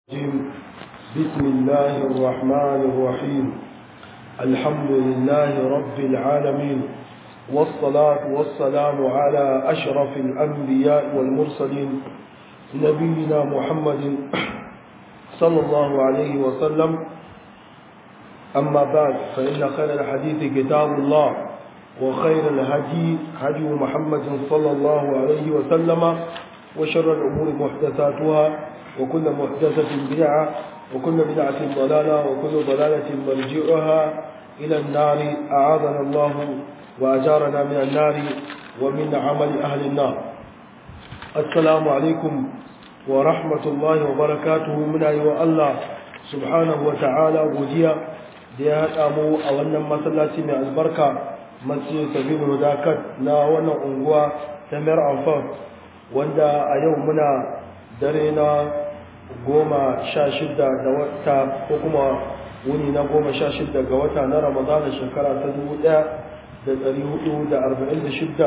الرجيم بسم الله الرحمن الرحيم الحمد لله رب العالمين والصلاة والسلام على أشرف الأنبياء والمرسلين نبينا محمد صلى الله عليه وسلم أما بعد فإن خير الحديث كتاب الله وخير الهدي هدي محمد صلى الله عليه وسلم وشر الأمور محدثاتها وكل محدثة بدعة وكل بدعة ضلالة وكل ضلالة مرجعها إلى النار أعاذنا الله وأجارنا من النار ومن عمل أهل النار السلام عليكم ورحمة الله وبركاته من أيها الله سبحانه وتعالى وديا ديا أمو أولا مسلاتي من البركة مسجد سبيل وداكت نا وانا أنقوى تمر أنفاق wanda a yau muna dare na goma sha shida da wata ko kuma wuni na goma sha shida ga wata na ramadana shekara ta dubu daya da dari hudu da arba'in da shida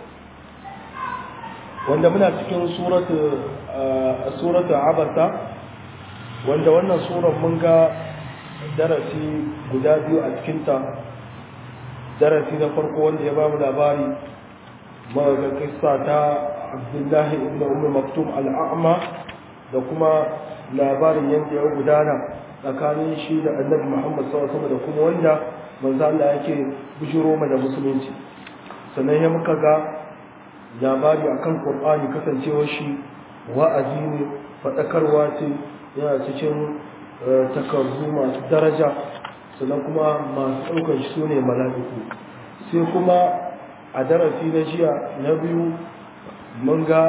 wanda muna cikin suratu abasa wanda wannan suran mun ga darasi guda biyu a cikinta darasi na farko wanda ya ba mu labari mawaga kissa ta abdullahi ibn umar maktum al'a'ma da kuma labarin yadda ya gudana tsakanin shi da annabi muhammad sallallahu da kuma wanda manzo Allah yake bujiro da musulunci sannan ya muka ga labari akan qur'ani kasancewar shi wa'azi ne fadakarwa ce yana cikin takardu masu daraja sannan kuma masu ɗaukar shi su ne mala'iku sai kuma a darasi na jiya na biyu mun ga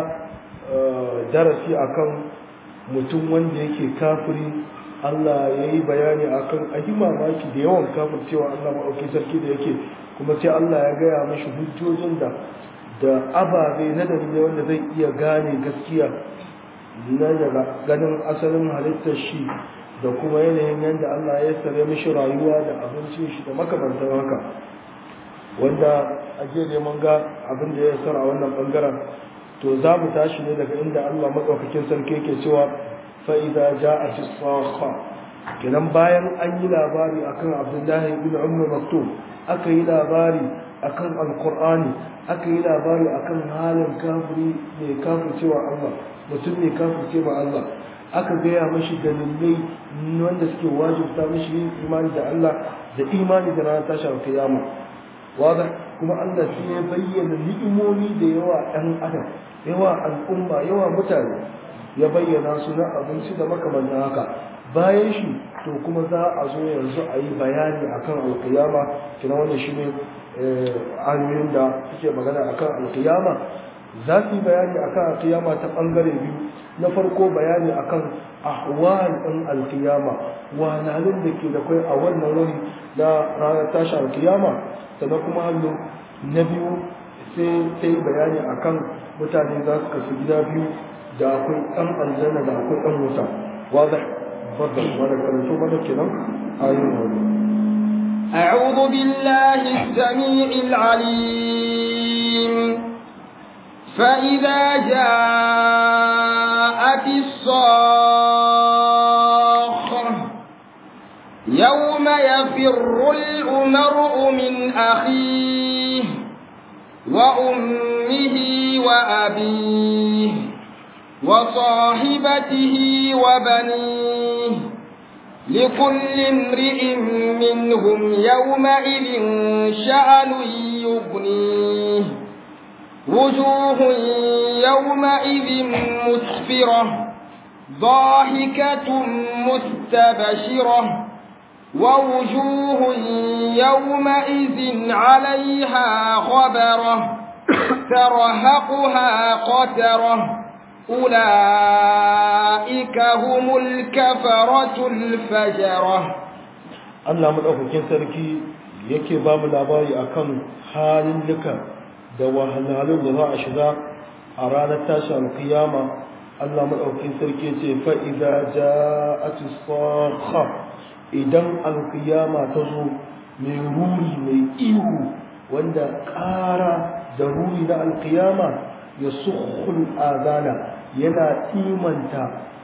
darasi akan mutum wanda yake kafiri Allah ya yi bayani akan ayi mamaki da yawan kafir cewa Allah maɗauki sarki da yake kuma sai Allah ya gaya mashi hujjojin da da ababe na dalilai wanda zai iya gane gaskiya na daga ganin asalin halittar shi da kuma yanayin yadda Allah ya sare mishi rayuwa da abincin shi da makamantar haka wanda a jiya mun ga abin da ya sara wannan bangaren to za mu tashi ne daga inda Allah maɗaukakin sarki yake cewa fa'iza ja a ci kenan bayan an yi labari akan abdullahi bin umar maktum aka yi labari akan alkur'ani aka yi labari akan halin kafiri mai kafir cewa Allah mutum mai kafir cewa Allah aka gaya mashi dalilai wanda suke wajibta mashi yin imani da Allah da imani da ranar tashar kiyama wada kuma Allah sai ya bayyana ni'imomi da yawa ɗan adam yawa al'umma yawa mutane ya bayyana su na abinci da makamantan haka bayan shi to kuma za a zo yanzu a yi bayani akan alkiyama kina wannan shi ne ayoyin da suke magana akan alkiyama za su yi bayani akan alkiyama ta ɓangare biyu na farko bayani akan ahwal ɗin alkiyama wahalhalun da ke da kai a wannan wuri na ranar tashi alkiyama sannan kuma hannu na biyu sai ta yi bayani akan mutane za su kasu gida biyu da akwai ɗan aljanna da akwai ɗan wuta wadda fadda wadda karanto mana kenan ayin wani أعوذ بالله السميع العليم فإذا جاءت الصاخة يوم يفر المرء من أخيه وأمه وأبيه وصاحبته وبنيه لكل امرئ منهم يومئذ شأن يغنيه وجوه يومئذ مسفرة ضاحكة مستبشرة ووجوه يومئذ عليها غبرة ترهقها قترة أولئك هم الكفرة الفجرة Allah madaukakin sarki yake ba mu labari akan halin duka da wahalhalun da za a shiga a ranar tashi alkiyama Allah madaukakin sarki yace fa idza ja'at as-sakha idan alkiyama ta zo mai ruri mai ihu wanda ƙara da ruri na alkiyama ya sukhul azana yana imanta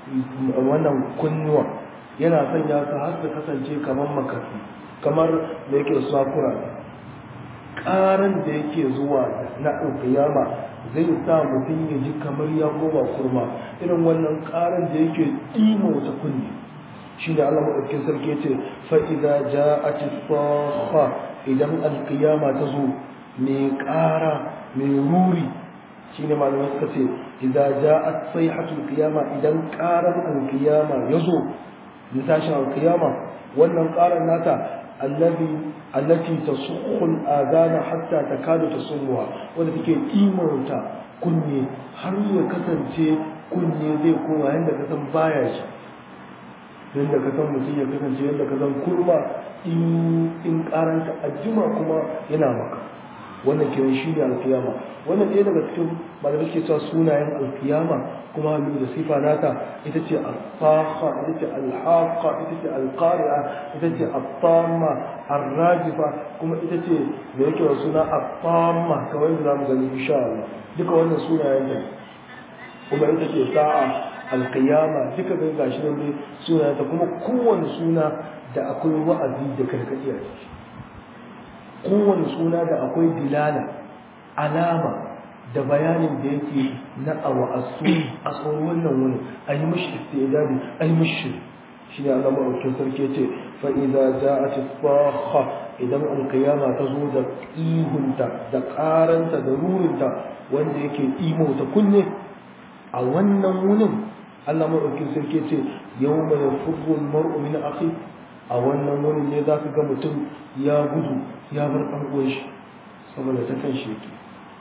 wannan kunnuwa yana sanya su har su kasance kamar makafi kamar da yake sakura ƙaran da yake zuwa na alƙiyama zai sa mutum ya ji kamar ya koma kurma irin wannan ƙaran da yake ɗima wata kunne shi ne Allah maɗaukin sarki ya ce fa'iza ja a tifafa idan alƙiyama ta zo mai ƙara mai ruri shi ne malamai suka ce idza ja'at sayhatul qiyama idan ƙaran alƙiyama ya zo na tashin alƙiyama wannan ƙaran nata allazi allati tasukhu al-adana hatta takadu tasmuha wanda take imanta kunne har ya kasance kunne zai koma yanda ka san baya shi yanda ka san mutum ya kasance yanda ka san kurma in in karanta ajima kuma yana maka wannan kiran shi ne alkiyama wannan ɗaya daga cikin malamai ke cewa sunayen alkiyama kuma hannu da sifa nata ita ce al-faqa ita ce al-haqa ita ce al-qari'a ita ce al-tamma ar-rajifa kuma ita ce da yake wa suna al-tamma kamar yadda zamu gani insha Allah duka wannan sunayen ta kuma ita ce sa'a al-qiyama duka ga gashi nan dai sunayen ta kuma kowanne suna da akwai wa'azi da karkadi a ciki kowane suna da akwai dilala alama da bayanin da yake na awa a a tsoron wannan wani a yi mashi istidadi a yi mashi shi ne Allah maɗaukin sarki ya ce fa'iza za a ci faha idan alkiyama ta zo da ihunta da ƙaranta da rurinta wanda yake imauta kunne a wannan wunin Allah maɗaukin sarki ya ce yau mai furgun mar'u min akhi a wannan wurin ne za ka ga mutum ya gudu ya bar ɗan shi saboda ta kan shi yake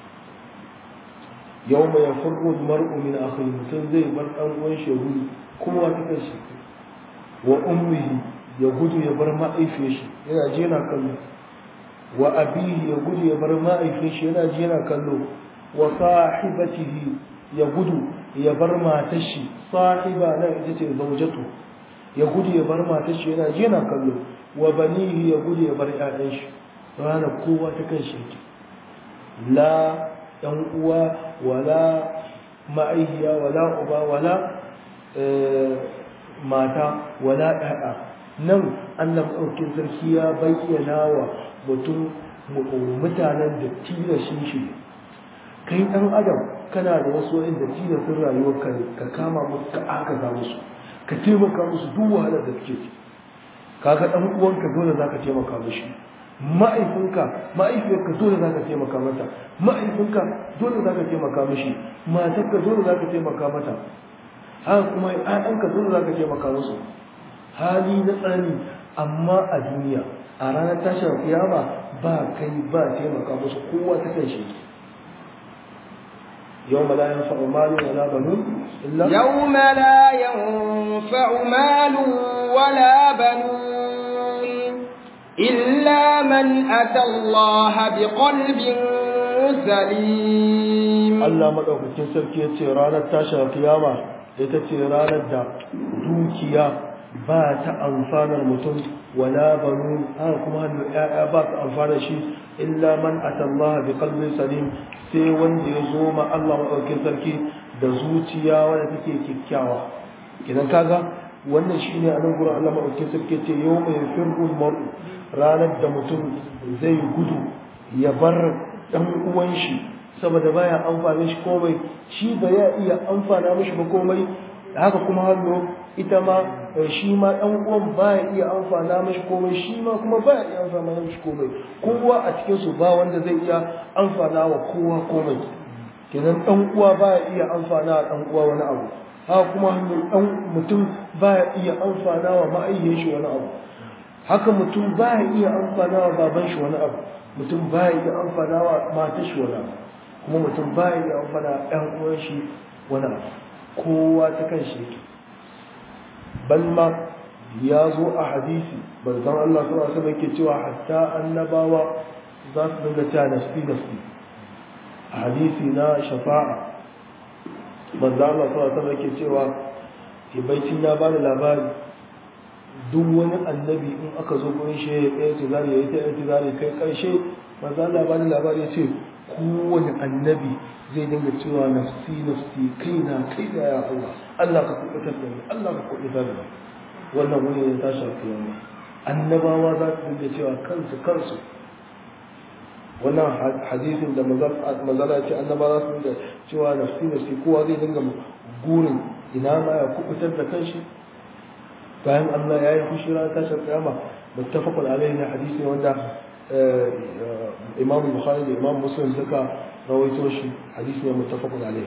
yau mai furru mar'u min akhi mutum zai bar ɗan shi ya gudu kowa ta kan shi wa ummihi ya gudu ya bar ma'aifiyar shi yana ji yana kallo wa abihi ya gudu ya bar ma'aifiyar shi yana ji yana kallo wa sahibatihi ya gudu ya bar matar shi sahiba nan ita ce zaujatu ya gudu ya bar matar shi yana ji yana kallo wa banihi ya gudu ya bar ƴaƴan shi rana kowa ta kan shi yake la ɗan uwa wala ma'aihiya wala uba wala mata wala ƴaƴa nan Allah ɗaukin sarki ya bayyana wa mutum mutanen da tilashin shi kai ɗan adam kana da wasu wa'in da tilasin rayuwar ka kama musu ka aka za musu ka taimaka musu duk wahalar da suke ci kaga ɗan uwanka dole za ka taimaka mishi ma'aifinka ma'aifiyarka dole za ka taimaka mata ma'aifinka dole za ka taimaka mishi matarka dole za ka taimaka mata haka kuma ‘ya'yanka dole za ka taimaka musu hali na tsani amma a duniya a ranar tashin kiyama ba kai ba taimaka musu kowa ta kan shi يوم لا ينفع مال ولا بنون إلا يوم لا ينفع مال ولا بنون إلا من أتى الله بقلب سليم Allah madaukakin sarki ya ce ranar tashin kiyama ita ce ranar da dukiya ba ta amfanar mutum wala banu haka kuma hannu ƴaƴa ba ta amfana shi illa man atallaha bi qalbin salim sai wanda ya zo ma Allah madaukakin sarki da zuciya wanda take kikkiawa idan kaga wannan shine a nan gurin Allah madaukakin sarki ce yau mai firqul mar'u ranar da mutum zai gudu ya bar dan uwan shi saboda baya amfani shi komai shi ba ya iya amfana mishi ba komai haka kuma hannu ita ma shi ma dan uwan baya iya amfana mishi komai shi ma kuma baya iya amfana mishi komai kowa a cikin su ba wanda zai iya amfana wa kowa komai kenan dan uwa baya iya amfana wa dan uwa wani abu haka kuma hannu dan mutum baya iya amfana wa ma'ayyar shi wani abu haka mutum baya iya amfana wa baban shi wani abu mutum baya iya amfana wa matar shi wani abu kuma mutum baya iya amfana wa ɗan uwan shi wani abu kowa ta kan shi yake balma ya zo a hadisi banzan Allah suna sama yake cewa hatta annabawa za su dinga cewa nafsi nafsi a hadisi na shafa'a banzan Allah suna sama yake cewa ibaicin ya bani labari duk wani annabi in aka zo gurin shi ya tsaye tizari ya yi ta tizari kai karshe banzan Allah bani labari ya ce kowane annabi zai dinga cewa nafsi nafsi kaina kaina ya Allah Allah ka kubutar da ni Allah ka kubutar da ni wannan wani ne tashi alkiyama annabawa za su dinga cewa kansu kansu wannan hadisin da mazala ce annabawa za su dinga cewa nafsi nafsi kowa zai dinga gurin ina ma ya kubutar da kanshi bayan Allah ya yi fushi ran tashar kiyama muttafaqun alaihi ne hadisi wanda Imam Bukhari da Imam Muslim suka rawaito shi hadisi ne muttafaqun alaihi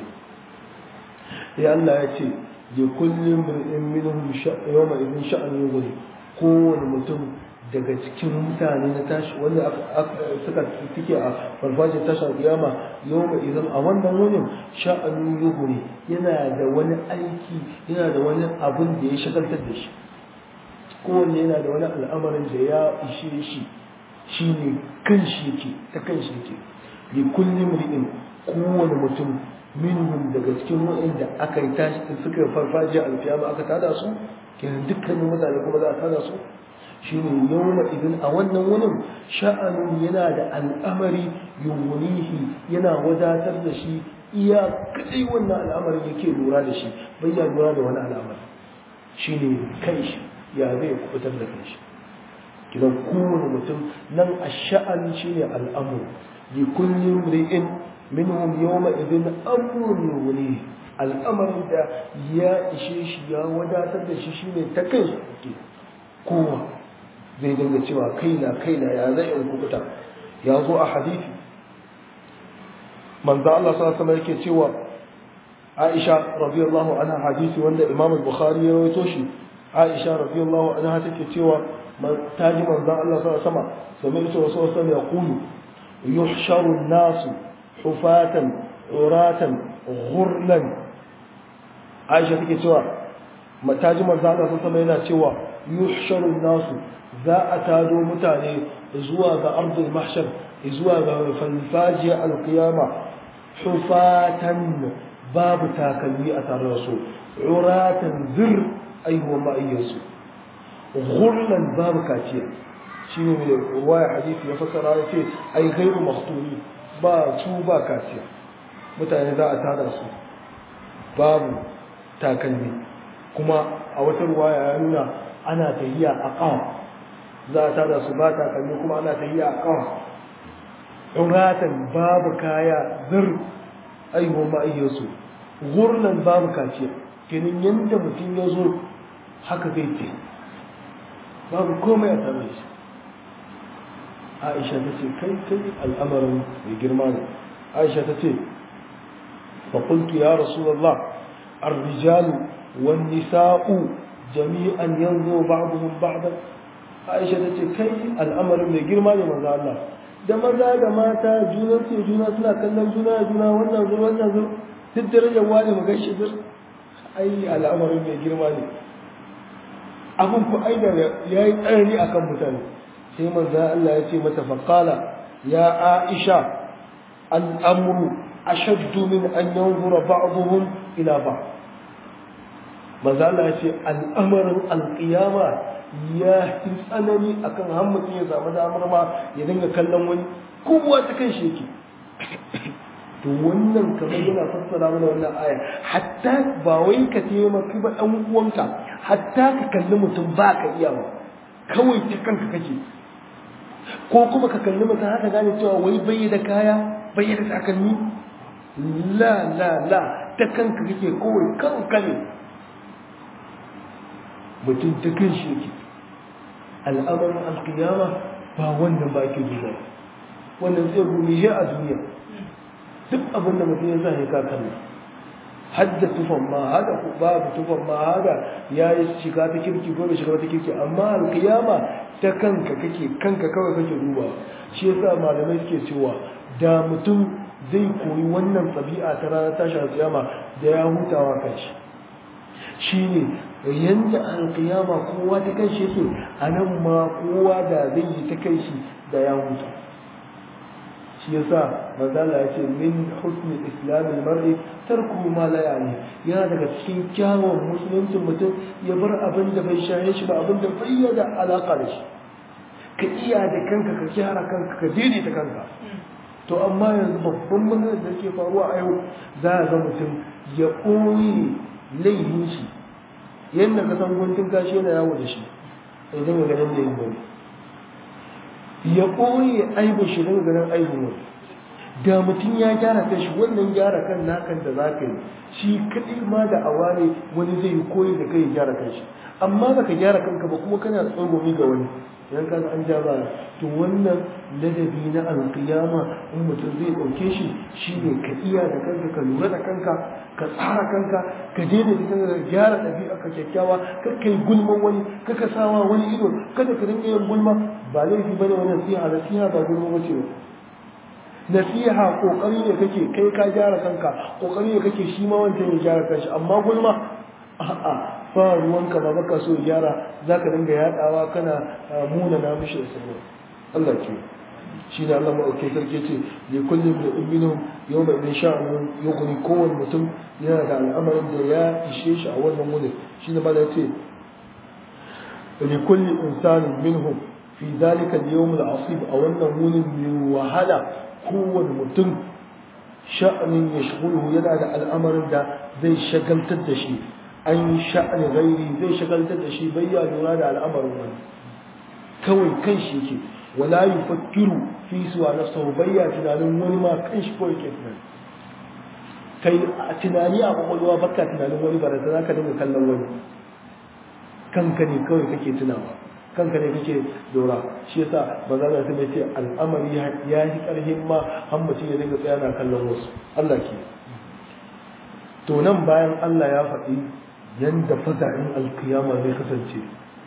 ya Allah ya ce li kulli imrin minhum yawma idin sha'an yughni kowane mutum daga cikin mutane na tashi wanda suka tike a farfajin tashar kiyama yawma idan a wannan wurin sha'an yughni yana da wani aiki yana da wani abin da ya shagaltar da shi kowanne yana da wani al'amarin da ya ishe shi shi ne kan shi yake ta kan shi yake li kulli mri'in kowane mutum minhum daga cikin wa'inda aka yi tashi suka farfajiya alfiyama aka tada su kenan dukkanin mutane kuma za a tada su shine yawma idan a wannan wurin sha'anun yana da al'amari yumunihi yana wadatar da shi iya kadai wannan al'amarin yake lura da shi bai ya lura da wani al'amari shine kai shi ya zai kubutar da kai shi kidan kowane mutum nan ash-sha'an shine al'amur li kulli imri'in minhum yawma idin amrun yughni al'amarin da ya ishe shi ya wadatar da shi shine ta kai shi kowa zai dinga cewa kaina kaina ya zai in kubuta ya zo a hadisi manzo Allah sallallahu alaihi yake cewa Aisha radiyallahu anha hadisi wanda Imam al-Bukhari ya rawaito shi Aisha radiyallahu anha take cewa taji manzo Allah sallallahu alaihi wasallam sami'tu Rasulullah sallallahu alaihi wasallam yaqulu yuhsharu an-nasu hufatan uratan ghurlan Aisha take cewa mataji manzo Allah sallallahu alaihi wasallam yana cewa yuhsharu an-nasu za a tado mutane zuwa ga ardul mahshar zuwa ga falfajiya alqiyama hufatan babu takalmi a tare da su uratan zir aihuwa ma'ayyarsu ghurlan babu kaciya shine mai ruwaya hadisi ya fassara ya ce ai gairu maktuni ba su ba kaciya mutane za a tada su babu takalmi kuma a wata ruwaya ya nuna ana tahiya a ƙawa za a tada su ba takalmi kuma ana tahiya a ƙawa uratan babu kaya zir aihuwa ma'ayyarsu gurnan babu kaciya kenan yadda mutum ya zo haka zai ce babu komai a tare shi aisha ta ce kai kai al'amarin mai girma ne aisha ta ce faƙultu ya rasulallah arrijalu wan nisa'u jami'an yanzu ba'duhum ba'dan aisha ta ce kai al'amarin mai girma ne manzo Allah da maza da mata juna ce juna suna kallon juna juna wannan zuwa wannan zuwa duk darajar wani mu gaishe bir ai al'amarin mai girma ne abun ku ai da yayi tsarni akan mutane sai manzo Allah ya ce mata faqala ya Aisha al'amru ashaddu min an yanzura ba'dhum ila ba'd manzo Allah ya ce al'amarin alqiyama ya fi tsanani akan har mutum ya samu damar ma ya dinga kallon wani kowa ta kan shi yake to wannan kamar yana fassara mana wannan aya hatta ba wai ka taimaki ba ɗan uwanka hatta ka kalli mutum ba ka iya ba kawai ta kanka kake ko kuma ka kalli mutum haka gane cewa wai bai da kaya bai da takalmi la la la ta kanka kake kawai kanka ne mutum ta kan shi yake al'amarin alkiyama ba wannan ba ke duba wannan zai gumi shi a duniya duk abin da mutum ya zai ka kalli hadda tufan ma hada babu tufan ma hada ya yi shiga ta kirki ko bai shiga ta kirki amma alkiyama ta kanka kake kanka kawai kake duba shi yasa malamai suke cewa da mutum zai koyi wannan tsabi'a ta ranar tashi alkiyama da ya hutawa kanshi shine yanda alkiyama kowa ta kanshi yake a nan ma kowa da zai yi ta kanshi da ya huta shi yasa manzala ya ce min husni islamin mar'i tarku ma la yani yana daga cikin kyawun musuluncin mutum ya bar abin da bai shaye shi ba abin da bai da alaka da shi ka iya da kanka ka kyara kanka ka daidaita kanka to amma yanzu babban maganar da ke faruwa a yau za a ga mutum ya ɓoye laihin shi yadda ka san guntun kashi yana yawo da shi idan ga ganin laihin wani ya ɓoye aibin shi daga ganin aibin wani da mutum ya gyara kan shi wannan gyara kan nakan da za ka yi shi kaɗai ma da awa ne wani zai yi koyi da kai ya gyara kan shi amma baka gyara kanka ba kuma kana tsogomi ga wani idan ka an ja ba to wannan ladabi na alƙiyama in mutum zai ɗauke shi shine ka iya da kanka ka lura da kanka ka tsara kanka ka daina da kanka ka gyara ɗabi'a ka kyakkyawa ka kai gulman wani ka ka sawa wani ido kada ka rinka yin gulma ba laifi bane wani nasiha nasiha ba gulma bace ba nasiha kokari ne kake kai ka gyara kanka kokari ne kake shi ma wancan ya gyara kanshi amma gulma a'a ba ruwanka ba baka so gyara zaka dinga yadawa kana muna na mishi da sabo Allah ke shi ne Allah maɗauke sarki ce li kullum da minhum yawma idin sha'anun yughni kowane mutum yana da al'amarin da ya ishe shi a wannan wurin shi ne mala yace li kulli insanin minhum fi dhalika al-yawm al-asib a wannan wurin mai wahala kowane mutum sha'anin ya shigulu yana da al'amarin da zai shagaltar da shi an sha'ani gairi zai shagaltar da shi bai ya lura da al'amarin wani kawai kan shi yake wala yufakkiru fi suwa nafsahu bai ya tunanin wani ma kan shi kawai ke tunani kai a tunani a kwakwalwa baka tunanin wani ba da za ka dinga kallon wani kanka ne kawai kake tunawa kanka ne kake dora shi yasa ba za ka ce al'amari ya yi karhin ma har mutum ya dinga tsaya na kallon wasu Allah ke to nan bayan Allah ya faɗi yanda faza'in alkiyama zai kasance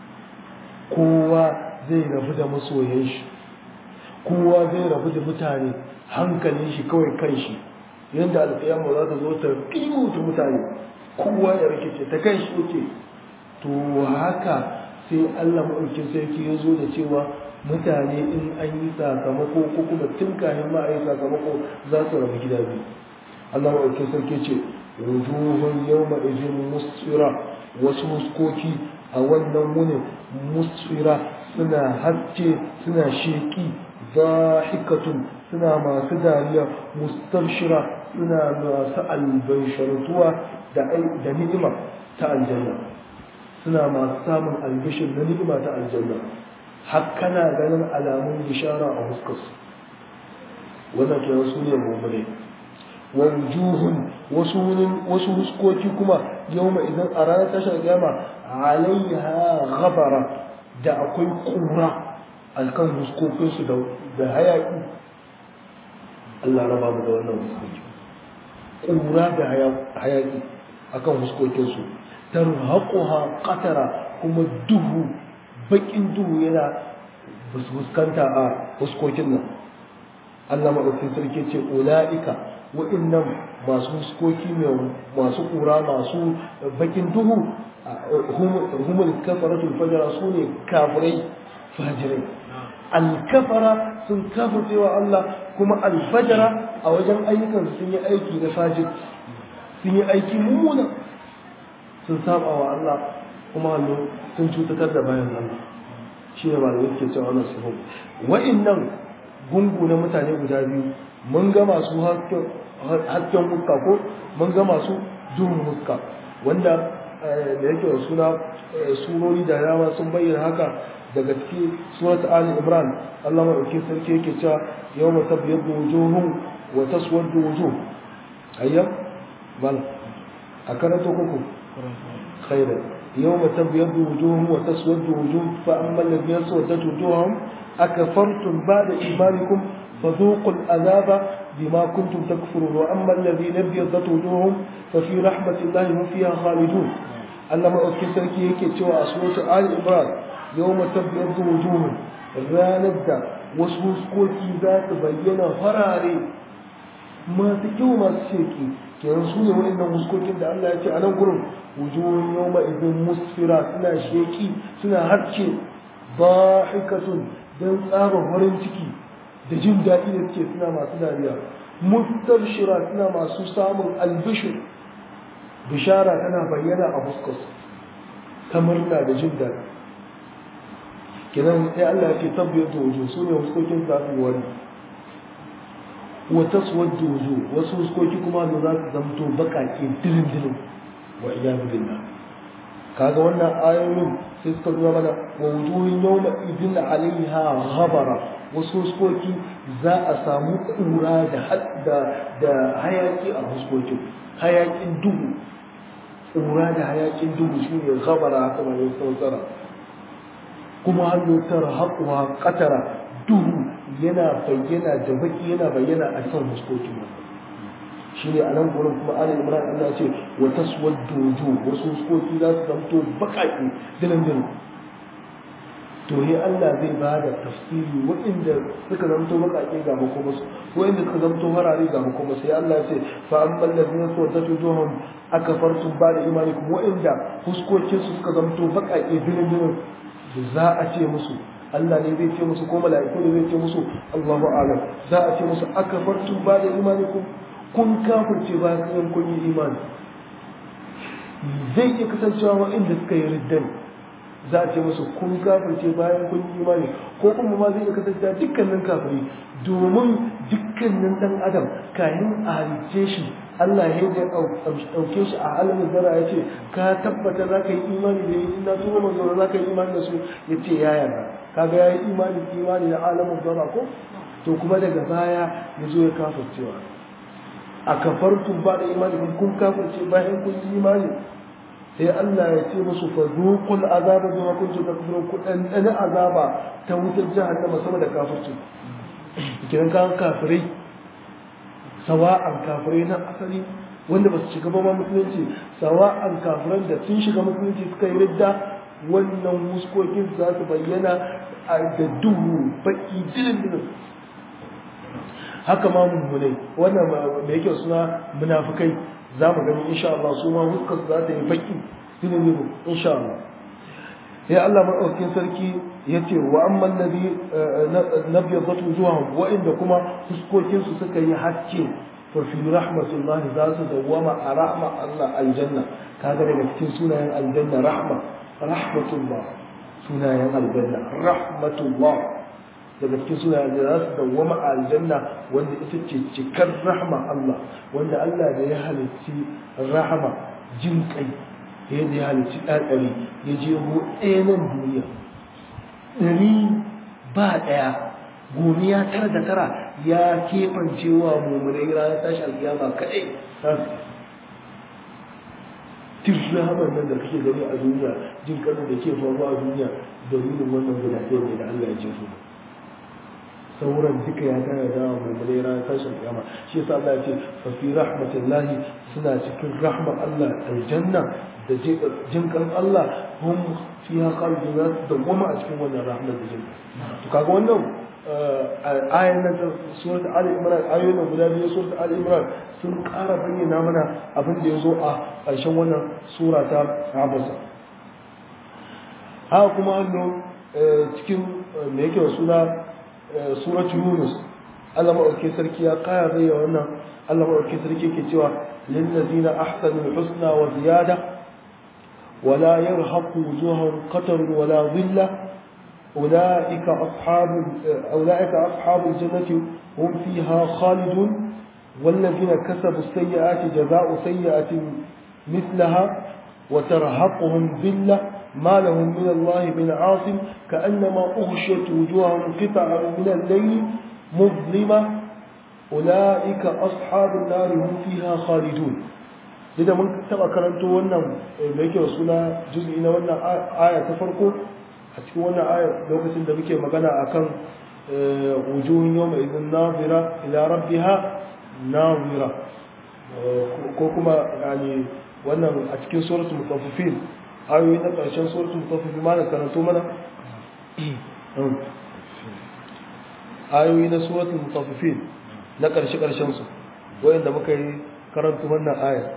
kowa zai rabu da masoyan shi kowa zai rabu da mutane hankalin shi kawai kan shi yanda alkiyama za ta zo ta kimuta mutane kowa ya rikice ta kan shi yake to haka sai Allah maɗaukin sarki ya zo da cewa mutane in an yi sakamako ko kuma tun kafin ma a yi sakamako za su rabu gida biyu Allah maɗaukin sarki ce wujuhun yawma idin musfira wasu huskoki a wannan wunin musfira suna haske suna sheki zahikatun suna masu dariya mustabshira suna masu albanshartuwa da ni'ima ta aljanna suna masu samun albishin na ni'ima ta aljanna har kana ganin alamun bishara a huskarsu wannan kenan su ne mummune wa wujuhun wasu huskoki kuma yawma idan a ranar tashar gama alaiha ghabara da akwai kura alkan huskokinsu da hayaki Allah raba mu da wannan huskoki kura da hayaki akan huskokinsu tarhaquha qatara kuma duhu bakin duhu yana fuskanta a huskokin nan Allah madaukakin sarki ce ulaika wa'annan masu huskoki masu kura masu bakin duhu humul kafaratul fajara su ne kafirai fajirai alkafara sun kafircewa Allah kuma alfajara a wajen ayyukan sun yi aiki na fajir sun yi aiki mummuna sun saba wa Allah kuma hannu sun cutatar da bayan Allah shi ne ba da yake cewa wannan sifo wa'annan gungu na mutane guda biyu mun ga masu hasken muska ko mun ga masu duhun muska wanda da yake da suna surori da yawa sun bayyana haka daga ciki surat ali imran Allah madauki sarki yake cewa yawma tabyaddu wujuhum wa taswaddu wujuh ayyam bal a karanto kuku خيرا يوم تبيض وجوههم وتسود وجوه فأما الذين اسودت وجوههم أكفرتم بعد إيمانكم فذوقوا العذاب بما كنتم تكفرون وأما الذين ابيضت وجوههم ففي رحمة الله هم فيها خالدون أنما أذكر سركي هيك سوى أصوات آل إبراهيم يوم تبيض وجوههم ranar da wasu huskoki za su bayyana farare masu kyau masu sheki kenan su ne waɗannan huskokin da Allah ya ce a nan gurin wujuhun yawma idin musfira suna sheki suna harce bahikatun don tsaba farin ciki da jin daɗi da suke suna masu dariya mustabshira suna masu samun albishir bishara tana bayyana a fuskarsu ta murna da jin daɗi kenan sai Allah ya ce tabbiyar da wujuh su ne huskokin za su wani wa taswaddu wujuh wasu huskoki kuma da za su zamto bakake dirin dirin wa iyadu billah kaga wannan ayoyin sai suka nuna mana wa wujuhin yawma idin alaiha ghabara wasu huskoki za a samu kura da da hayaki a huskokin hayakin duhu kura da hayakin duhu shine ghabara haka mai sautsara kuma hannu tara haƙuwa ƙatara duhu yana bayyana da baki yana bayyana a kan huskokin shi ne a nan gurin kuma ala imran Allah ce wa taswaddu wujuh wasu huskoki za su zamto baƙaƙe dinan dinan to he Allah zai ba da tafsiri waɗanda suka zamto baƙaƙe ga makomasu waɗanda suka zamto harare ga makomasu sai Allah ya ce fa amman ladina sawadatu wujuhum akafartum ba da imanikum waɗanda huskokinsu suka zamto baƙaƙe dinan dinan za a ce musu Allah ne zai ce musu ko mala'iku ne zai ce musu Allahu a'lam za a ce musu akafartum ba da imanikum kun kafirce bayan kun yi imani zai iya kasancewa waɗanda suka yi riddan za a ce musu kun kafirce bayan kun yi imani ko kuma ma zai iya kasancewa dukkanin kafiri domin dukkanin ɗan adam kayan a halicce shi Allah ya yi ɗauke shi a halin zara ya ce ka tabbata za ka yi imani da yi na tuba manzo za ka yi imani da su ya ce ya yarda kaga ya yi imani imani da alamun zara ko to kuma daga baya ya zo ya kafircewa a kafartun ba da imani kun kafirce bayan kun yi imani sai Allah ya ce musu fa zuqul azaba bima kuntum takfurun ku dan dan azaba ta wutar jahannama sama da kafirci kiran kan kafirai sawa'an kafirai na asali wanda ba su shiga ba musulunci sawa'an kafiran da sun shiga musulunci suka yi ridda wannan muskokin za su bayyana a da duhu baki dilin dilin haka ma mummunai wannan da yake suna munafukai za mu gani insha Allah su ma huskar za ta yi baki dilin dilin insha Allah sai Allah maɗaukin sarki ya ce wa amman nabi nabiyadat wujuhum wa inda kuma fuskokin su suka yi haske fa fi rahmatullahi za su dawwama a rahma Allah aljanna kaga daga cikin sunayen aljanna rahma rahmatullah sunayen aljanna rahmatullah daga cikin sunayen da za su dawwama a aljanna wanda ita ce cikar rahma Allah wanda Allah da ya halicci rahama jin kai yadda ya halicci ɗaɗari ya je ho ɗaya nan duniya ɗari ba ɗaya gomiya tara da tara ya keɓance wa mummunai ranar tashi alkiyama kaɗai tun rahamar nan da kake gani a duniya jin kanin da ke faruwa a duniya dalilin wannan guda ɗaya ne da Allah ya ce su sauran duka ya tana da mummunai ranar tashi alkiyama shi yasa Allah ya ce fa fi rahmatillahi suna cikin rahmar Allah aljanna da jinkan Allah hum fiha khalidun za su dawwama a cikin wannan rahmar da jinkan to kaga wannan ayan nan surat Ali Imran ayoyin nan guda biyu surat Ali Imran sun ƙara bayyana mana abin da ya zo a ƙarshen wannan sura ta Abasa haka kuma hannu cikin me yake suna surat Yunus Allah maɗauki sarki ya ƙara bayyana wannan Allah maɗauki sarki ke cewa lillazina ahsanul husna wa ziyada ولا يرهق وجوههم قتر ولا ظلة أولئك أصحاب أولئك أصحاب الجنة هم فيها خالدون والذين كسبوا السيئات جزاء سيئة مثلها وترهقهم ذلة ما لهم من الله من عاصم كأنما أغشيت وجوههم قطعا من الليل مظلمة أولئك أصحاب النار هم فيها خالدون idan mun taba karanto wannan da yake suna juz'i na wannan aya ta farko a cikin wannan aya lokacin da muke magana akan wujuhun yawma idin nazira ila rabbiha nazira ko kuma yani wannan a cikin suratul mutaffifin ayoyi na karshen suratul mutaffifin ma na karanto mana ayoyi na suratul mutaffifin na karshe karshen su wayanda muka yi karanto wannan aya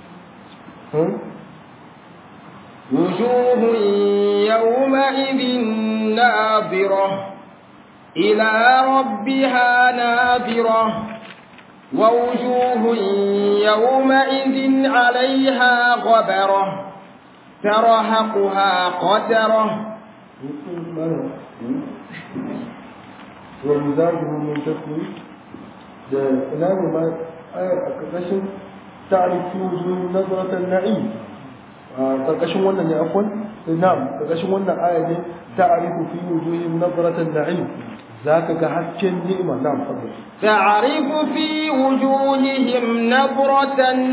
وجوه يومئذ ناظرة إلى ربها ناظرة ووجوه يومئذ عليها غبرة ترهقها قترة ومزاجه من تسوي إلى ما آية أكتشف تعرف في وجوه نظرة النعيم karkashin wannan ne afwan na'am karkashin wannan aya ne ta'rifu fi wujuhihim nadratan na'im zaka ga hasken ni'ima na'am fadl تعرف في وجوههم نظرة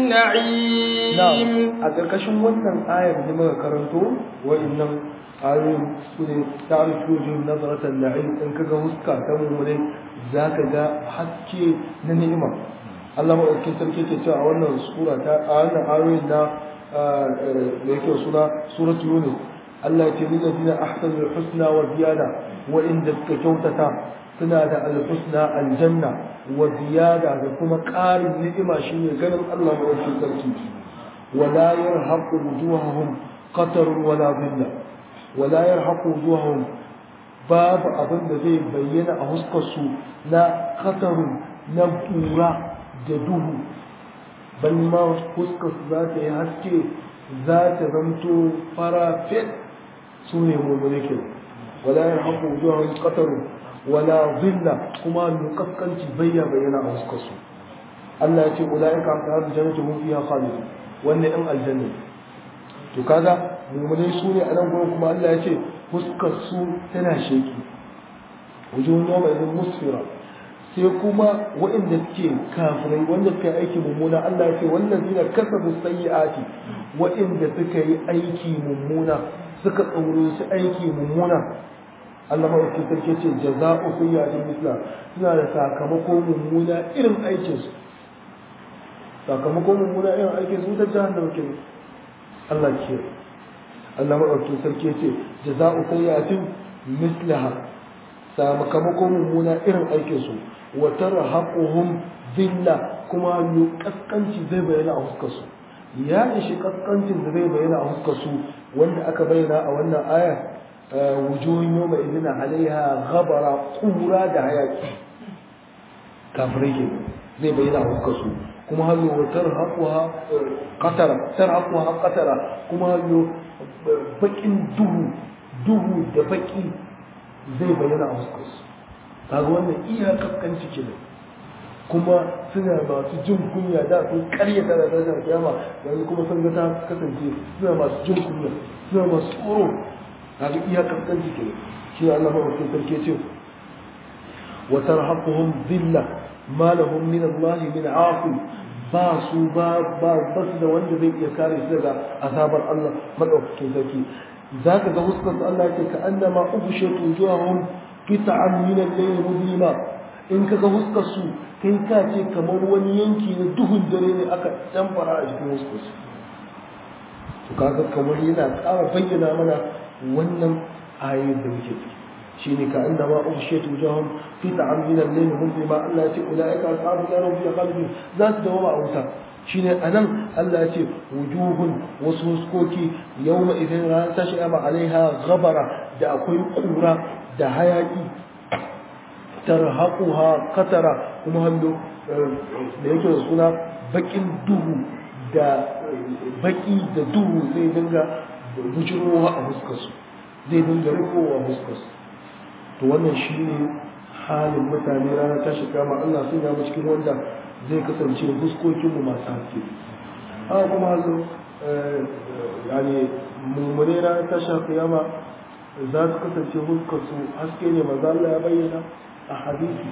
النعيم a karkashin wannan ayar ne muka karanto wa'annan ayoyin su ne ta'rifu fi wujuhihim nadratan na'im in kaga huska ta mummune zaka ga haske na ni'ima Allah maɗauki sarki ke cewa a wannan sura ta a wannan ayoyin na da yake suna surat yunus Allah ce ni ladina ahsanu husna wa ziyada wa inda suka kyautata suna da alhusna aljanna wa ziyada da kuma ƙarin ni'ima shine ganin Allah maɗauki sarki wala yarhaqu wujuhahum qatar wala dhilla wala yarhaqu wujuhahum babu abin da zai bayyana a huskar su na qatarun na ƙura da duhu bal ma fuskar su za ta yi haske za ta zamto fara fit su ne mummune ke wala ya haƙo zuwa ƙatar wala zilla kuma mai kaskanci bayya bayyana a fuskar su Allah ya ce ula'ika a tsarin jannatu mun fiya khalid wannan ɗan aljanna to kaga mummune su ne a nan gurin kuma Allah ya ce fuskar su tana sheki wujuhun yawma idin musfira sai kuma waɗanda suke kafirai wanda suka yi aiki mummuna Allah ya ce wallazina kasabu sayyi'ati waɗanda suka yi aiki mummuna suka tsoro su aiki mummuna Allah ma yake sarki ce jaza'u sayyi'atin misla suna da sakamako mummuna irin aikin su sakamako mummuna irin aikin su ta jahannama ke Allah ke Allah ma yake sarki ce jaza'u sayyi'atin mislaha sakamako mummuna irin aikin su wa tarhaquhum dhilla kuma yu kaskanci zai bayyana a huskar su ya ishi kaskancin da zai bayyana a huskar su wanda aka bayyana a wannan aya wujuhun yawma idina alaiha ghabara qura da hayaki kafirai ke zai bayyana a huskar su kuma hallo wa tarhaquha qatara tarhaquha qatara kuma hallo bakin duhu duhu da baki zai bayyana a huskar su kaga wannan iya kaskanci ke kuma suna masu jin kunya da sun karyata da tashin kiyama yanzu kuma sun ga ta kasance suna masu jin kunya suna masu tsoro kaga iya kaskanci ke shi Allah ba wakil sarki ce wa tarhaquhum dhilla ma lahum min Allah min afi ba su ba ba su da wanda zai iya kare su daga azabar Allah madaukakin sarki zaka ga huskar Allah ce ka annama ubshatu wujuhahum qita'an min al-layl mudlima in kaga huskar su kai ka ce kamar wani yanki na duhun dare ne aka damfara a cikin huskar su to kaga kamar yana ƙara bayyana mana wannan ayoyin da muke ciki shine ka inda ma ubshiyatu wujuhum qita'an min al-layl mudlima Allah ya ce ulaika ashabu nar fi khalidun za su dawo a wuta shine anan Allah ya ce wujuhun wasu huskoki yawma idan ran tashi ama alaiha ghabara da akwai kura da hayaki tarhaquha qatara kuma hallo da yake da suna bakin duhu da baki da duhu zai dinga bujirowa a fuskarsu zai dinga rikowa a fuskarsu to wannan shine halin mutane ranar tashi kama Allah sun mu cikin wanda zai kasance fuskokinmu masu haske haka kuma hazo yani mummune ranar tashi kiyama za su kasance fuskarsu haske ne maza Allah ya bayyana a hadisi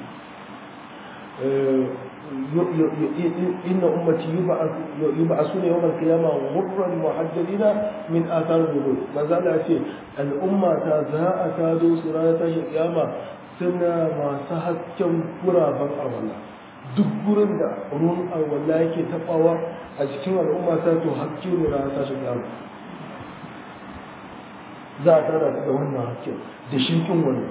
إن أمتي يبعثون يوم القيامة غرا محجلين من آثار الوضوء ما زال أشياء الأمة تازهاء تادو سرانة القيامة سنة ما سهت كم قرابا أولا duk gurin da ruwan alwala yake tabawa a cikin al'umma ta to hakki ne na tashin kiyama za a tara da wannan hakkin da shirkin wani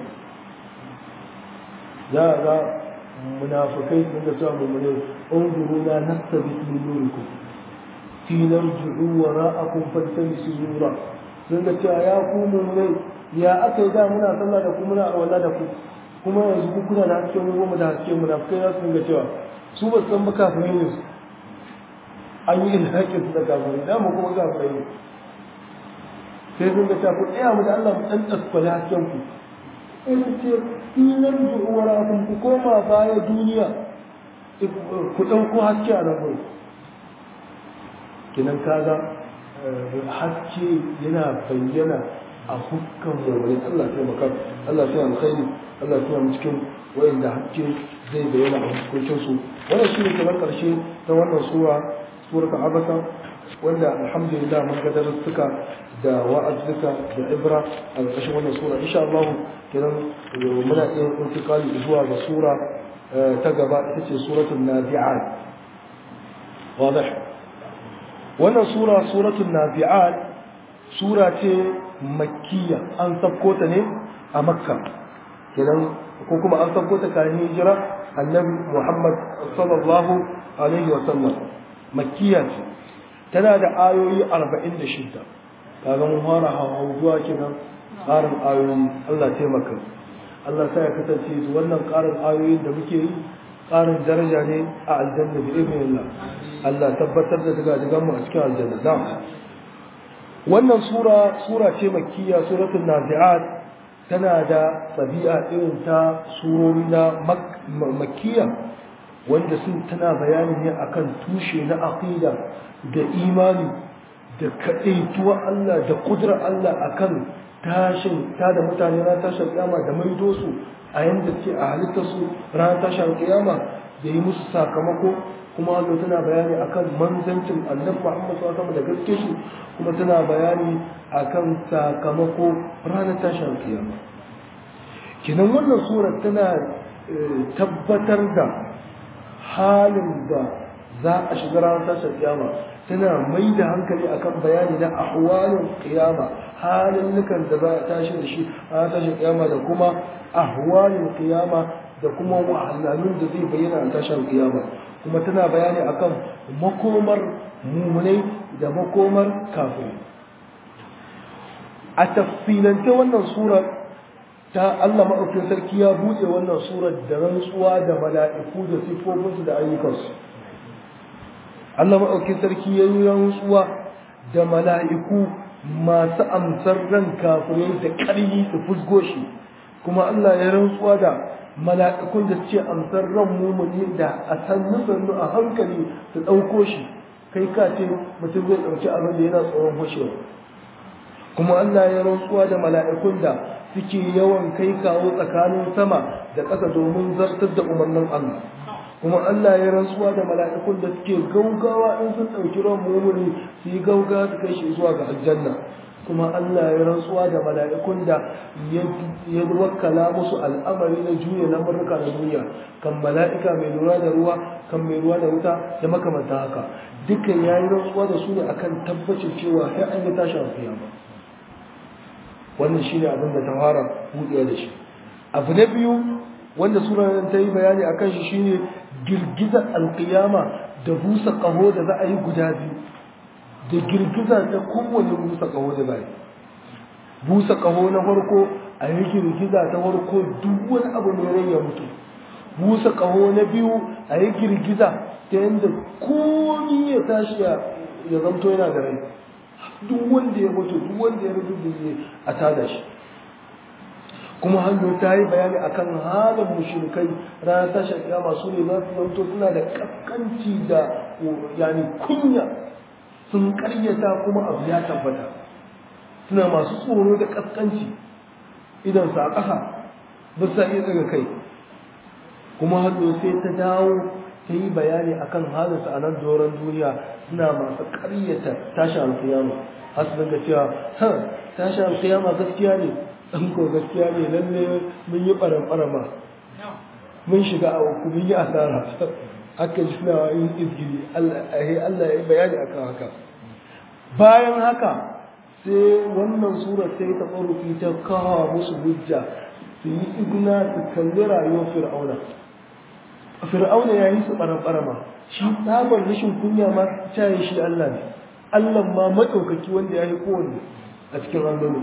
za a ga munafikai sun da sa mummune unzuru la nastabit min nurikum fi narji'u wara'akum faltamisu nura sun da cewa ya ku mummune ya aka yi da muna sallah da ku muna walla da ku kuma yanzu ku kuna da haske mu mu da haske munafikai za su ga cewa su ba san ba kafirai ne su an yi ilhaƙin su da kafirai da mu kuma kafirai ne sai sun ga cewa ku tsaya mu da Allah mu dan tasfala hasken ku in ce in narji'u wara'akum ku koma baya duniya ku ɗauko haske a nan gurin kinan kaga haske yana bayyana a hukkan mummuni Allah sai maka Allah sai alkhairi Allah sai mu cikin wayanda haske zai bayyana a hukuncin su wannan shine kamar karshe ta wannan sura suratul abasa wanda alhamdulillah mun ga darussuka da wa'azuka da ibra a ƙarshen wannan sura insha Allah kenan muna iya intikali zuwa ga sura ta gaba ita ce suratul nazi'at wadih wannan sura suratul nazi'at sura ce makkiya an sabko ta ne a makka kenan ko kuma an sabko ta kayan hijira annabi muhammad sallallahu alaihi wa sallam makkiya ce tana da ayoyi 46 kaga mun fara hawa zuwa kenan ƙarin ayoyi Allah taimaka Allah sai ya kasance wannan ƙarin ayoyin da muke yi ƙarin daraja ne a aljanna bi idnillah Allah tabbatar da daga daga mu a cikin aljanna da wannan sura sura ce makkiya suratul nazi'at tana da tabi'a irin ta surori na makkiya wanda sun tana bayani ne akan tushe na aqida da imani da kaɗaituwa Allah da ƙudurar Allah akan tashin ta da mutane ran tashin kiyama da maido su a yanda ce a halittar su ran tashin kiyama da yi musu sakamako kuma Allah tana bayani akan manzancin annabi Muhammad sallallahu alaihi da gaske shi kuma tana bayani akan sakamako ranar tashin kiyama kinan wannan sura tana tabbatar da halin da za a shiga ranar tashin kiyama tana mai da hankali akan bayani na ahwalin kiyama halin nukan da za a tashi da shi a tashin kiyama da kuma ahwalin kiyama da kuma wahalhalun da zai bayyana a tashin kiyama kuma tana bayani akan makomar mumunai da makomar kafin a tafsilance wannan surar ta Allah maɗaukin sarki ya buɗe wannan surar da rantsuwa da mala'iku da siffofinsu da ayyukansu Allah maɗaukin sarki ya yi rantsuwa da mala'iku masu amsar ran kafirai da ƙarfi su fusgo shi kuma Allah ya rantsuwa da mala'ikun da suke amsar ran mumuni da a sannu sannu a hankali su ɗauko shi kai ka ce mutum zai ɗauki abin da yana tsoron hushewa kuma Allah ya rantsuwa da mala'ikun da suke yawan kai kawo tsakanin sama da ƙasa domin zartar da umarnin Allah kuma Allah ya rantsuwa da mala'ikun da suke gaugawa in sun ɗauki ran mumuni su yi gaugawa su kai shi zuwa ga aljanna kuma Allah ya rantsuwa da mala'ikun da ya wakkala musu al'amari na juya na murka na duniya kan mala'ika mai lura da ruwa kan mai ruwa da wuta da makamanta haka dukkan ya yi rantsuwa da su ne akan tabbacin cewa sai an yi tashi a kiyama wannan shi ne abin da ta fara buɗewa da shi abu na biyu wanda sura ta yi bayani akan shi shine girgizar alkiyama da busa ƙaho da za a yi guda biyu da girgiza ta kowane busa ƙaho da bai busa ƙaho na farko a yi girgiza ta farko duk wani abu mai rai ya mutu busa ƙaho na biyu a yi girgiza ta yadda komi ya tashi ya zamto yana da rai duk wanda ya mutu duk wanda ya rubu da a tada shi kuma hannu ta yi bayani akan halin mushrikai ranar tashar kiyama su ne za su zamto suna da kaskanci da yani kunya sun karyata kuma abu ya tabbata suna masu tsoro da kaskanci idan sa ƙasa ba sa iya daga kai kuma hannu sai ta dawo ta yi bayani akan halinsu a nan doron duniya suna masu karyata tashi alkiyama har su daga cewa ha tashi alkiyama gaskiya ne ɗan ko gaskiya ne lalle mun yi ɓaran-ɓarama mun shiga a uku mun yi asara aka ji suna yin izgiri Allah ya yi bayani akan haka bayan haka sai wannan sura sai ta ƙorufi ta kawo musu hujja su yi igna su kalli rayuwar fir'auna fir'auna ya yi su ɓaran-ɓarama shi tsabar rashin kunya ma caye shi Allah ne Allah ma maɗaukaki wanda ya yi kowanne a cikin alloli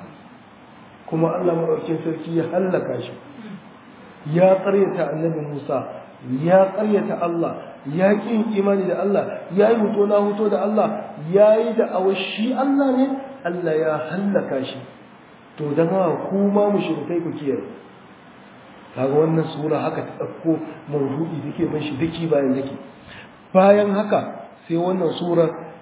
kuma Allah maɗaukin sarki ya hallaka shi ya ƙaryata annabi Musa ya ƙaryata Allah ya ƙin imani da Allah ya yi huto na huto da Allah ya yi da shi Allah ne Allah ya hallaka shi to don haka kuma mushrikai ku kiyaye kaga wannan sura haka ta ɗauko mawdu'i da ke ban shi daki bayan daki bayan haka sai wannan sura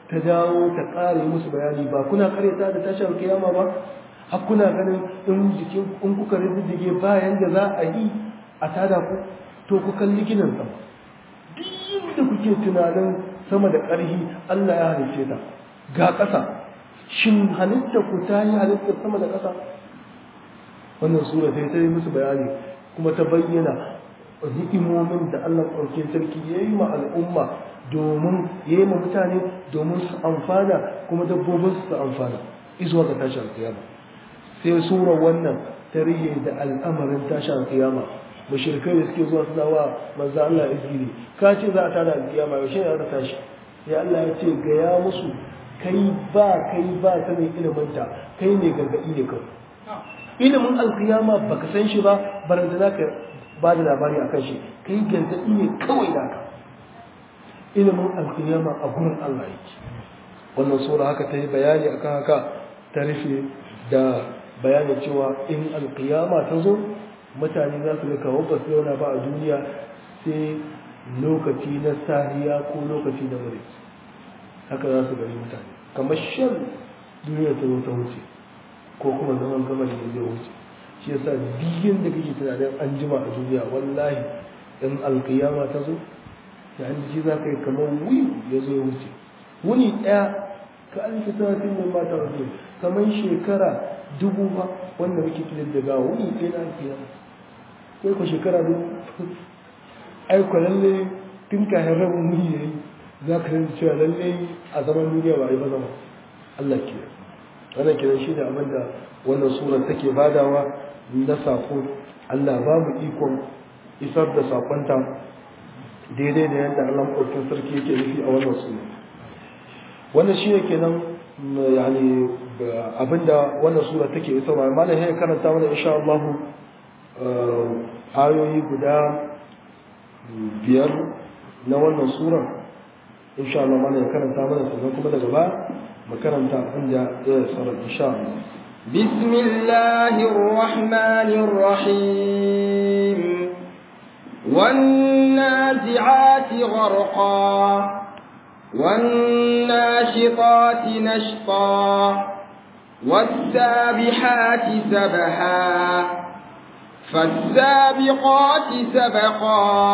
ta dawo ta ƙare musu bayani ba kuna karyata da tashar kiyama ba har kuna ganin in jikin in kuka riddige bayan da za a yi a tada ku to ku kalli ginin sama duk da kuke tunanin sama da ƙarhi Allah ya halicce ta ga ƙasa shin halitta ku ta yi halittar sama da ƙasa wannan sura sai ta yi musu bayani kuma ta bayyana ni'imomin da Allah ɗauke sarki ya yi ma al'umma domin ya yi ma mutane domin su amfana kuma dabbobin su amfana izuwa ga tashin kiyama sai sura wannan ta rihe da al'amarin tashin kiyama mushrikai da suke zuwa suna wa manzo Allah izgiri ka ce za a tada alkiyama yaushe ne za tashi ya Allah ya ce ga ya musu kai ba kai ba ta mai ilimin ta kai ne gargadi ne kawai ilimin alkiyama baka san shi ba baranda za ka ba da labari akan shi kai gargadi ne kawai da ka ilimin alkiyama a gurin Allah yake wannan sura haka ta yi bayani akan haka ta rufe da bayanin cewa in alkiyama ta zo mutane za su ga kawo ba su zauna ba a duniya sai lokaci na sahiya ko lokaci na wuri haka za su gani mutane kamar shan duniya ta zo ta wuce ko kuma zaman gama da zai wuce shi yasa biyan da kake tunanin an jima a duniya wallahi in alkiyama ta zo da an ji za ka yi kamar wuyi ya zo ya wuce wuni ɗaya ka alfi sanatin da mata wasu kamar shekara dubu ba wanda muke kilin daga wuni ɗaya na alkiyama sai ku shekara dubu aiko lalle tun kayan rabin wuni ya yi za ka rinci cewa lalle a zaman duniya ba a yi ba zama Allah ke wannan kiran shi da abin da wannan sura take badawa na sako Allah ba mu ikon isar da sakonta daidai da yadda Allah maɗaukin sarki yake nufi a wannan sura wannan shi ne kenan yani abinda wannan sura take isarwa malam ya karanta mana insha Allah ayoyi guda biyar na wannan sura insha Allah mana ya karanta mana sannan kuma daga ba mu karanta inda ya sarar insha Allah بسم الله الرحمن الرحيم والنازعات غرقا والناشطات نشطا والسابحات سبحا فالسابقات سبقا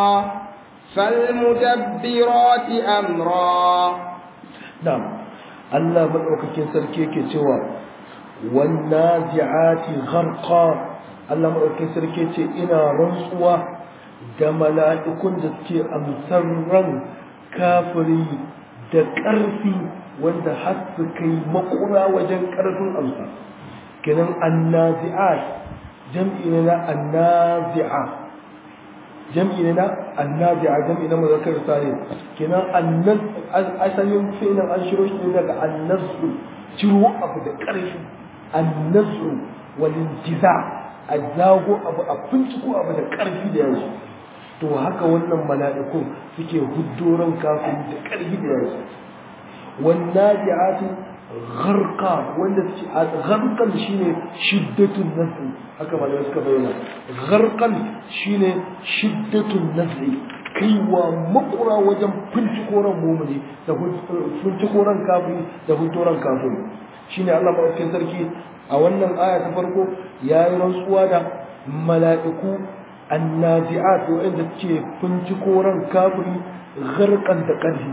فالمدبرات أمرا نعم الله مدعوكين سركيك سوى والنازعات غرقا الله مدعوكين سركيك إنا رنسوا da mala'ikun da suke amsar ran kafiri da ƙarfi wanda har su kai makura wajen ƙarfin amsa kenan annazi'at jam'i ne na annazi'a jam'i ne na annazi'a jam'i na muzakkar salim kenan annaz asalin fi'lan an shiro shi ne daga annazu ciro abu da ƙarfi annazu wal intiza a zago abu a finciko abu da ƙarfi da yashi to haka wannan mala'ikun suke huddoran kafin da ƙarfi da yashi wannan ji'atu gharqa wanda suke gharqan shine shiddatun nafsi haka malamai suka bayyana gharqan shine shiddatun nafsi kaiwa makura wajen fincikoran mumuni da fincikoran kafiri da huddoran kafiri shine Allah madaukakin sarki a wannan aya ta farko yayi rantsuwa da mala'iku annazi'at wanda suke fincikoran kafiri gharqan da ƙarfi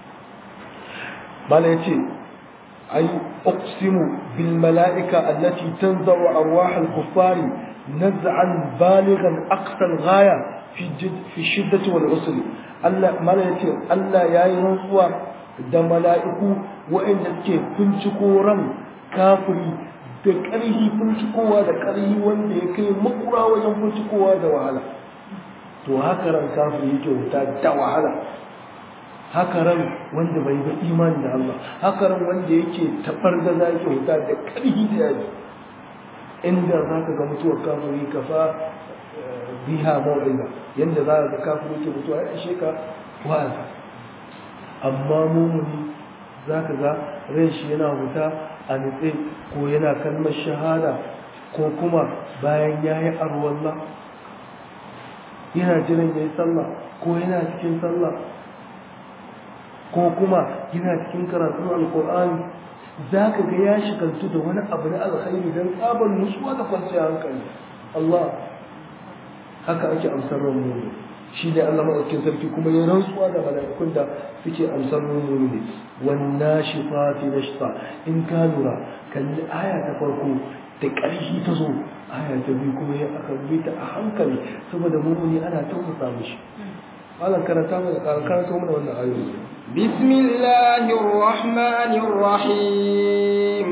mala yace أي أقسم بالملائكة التي تنزع أرواح الكفار نزعا بالغا أقصى الغاية في جد في الشدة والعسر ألا ملائكة ألا يا ينصوا da mala'iku waɗanda suke fincikoran kafiri da ƙarhi fincikowa da ƙarhi wanda ya kai makura wajen fincikowa da wahala to haka ran kafiri yake wuta da wahala haka ran wanda bai ba imani da Allah haka ran wanda yake tabar da zaki wuta da karhi da yaji inda zaka ga mutuwar kafiri ka fa biha mawdina yanda za ka ga kafiri yake mutuwa ya ishe ka wa'azi amma mumuni zaka ga ran shi yana wuta a nitse ko yana kalmar shahada ko kuma bayan yayi arwallah yana jiran yayi sallah ko yana cikin sallah ko kuma yana cikin karatun alkur'ani za ka ga ya shigaltu da wani abu na alkhairi don tsabar nutsuwa da kwanciyar hankali Allah haka ake amsar ran mu shi ne Allah maɗaukin sarki kuma ya rantsuwa da mala'ikun da suke amsar ran mu ne wannan shi fati na shi in ka lura kalli aya ta farko da ƙarfi ta zo aya ta biyu kuma ya aka bi ta a hankali saboda mumuni ana tausasa mishi malam karanta mana karanta mana wannan ayoyi بسم الله الرحمن الرحيم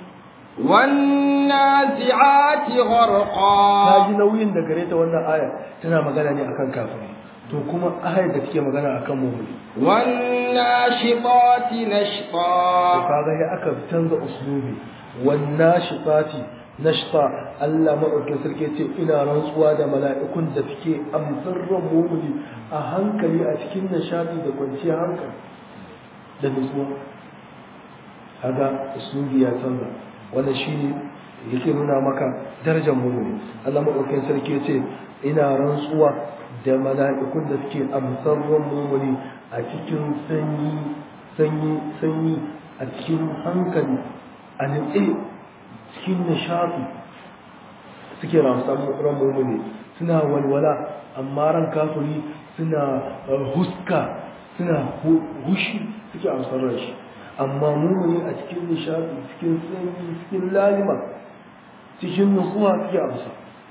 والنازعات غرقا ta ji nauyin da gare ta wannan aya tana magana ne akan kafiri to kuma ayar da take magana akan mu'mini والناشطات to نشطا kaga ya aka canza uslubi wannan shifati nashta Allah madaukakin sarki ce ina rantsuwa da mala'ikun da suke amsar ran mu'mini a hankali a cikin nishadi da kwanciyar hankali da nutsuwa kaga uslubi ya canza wannan shine yake nuna maka darajar mu'mini Allah madaukakin sarki ya ce ina rantsuwa da mala'ikun da suke amsar ran mu'mini a cikin sanyi sanyi sanyi a cikin hankali a nitse cikin nishaɗi suke ramsan ran mummuni suna walwala amma ran kafiri suna huska suna hushi suke amsar ran shi amma mummuni a cikin nishaɗi cikin sanyi cikin lalima cikin nutsuwa suke amsa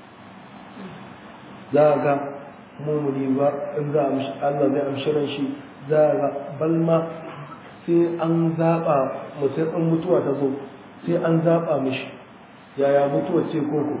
za a ga mummuni ba in za a Allah zai amshi ran shi za a ga balma sai an zaɓa mutum in mutuwa ta zo sai an zaɓa mishi yaya mutuwa ce koko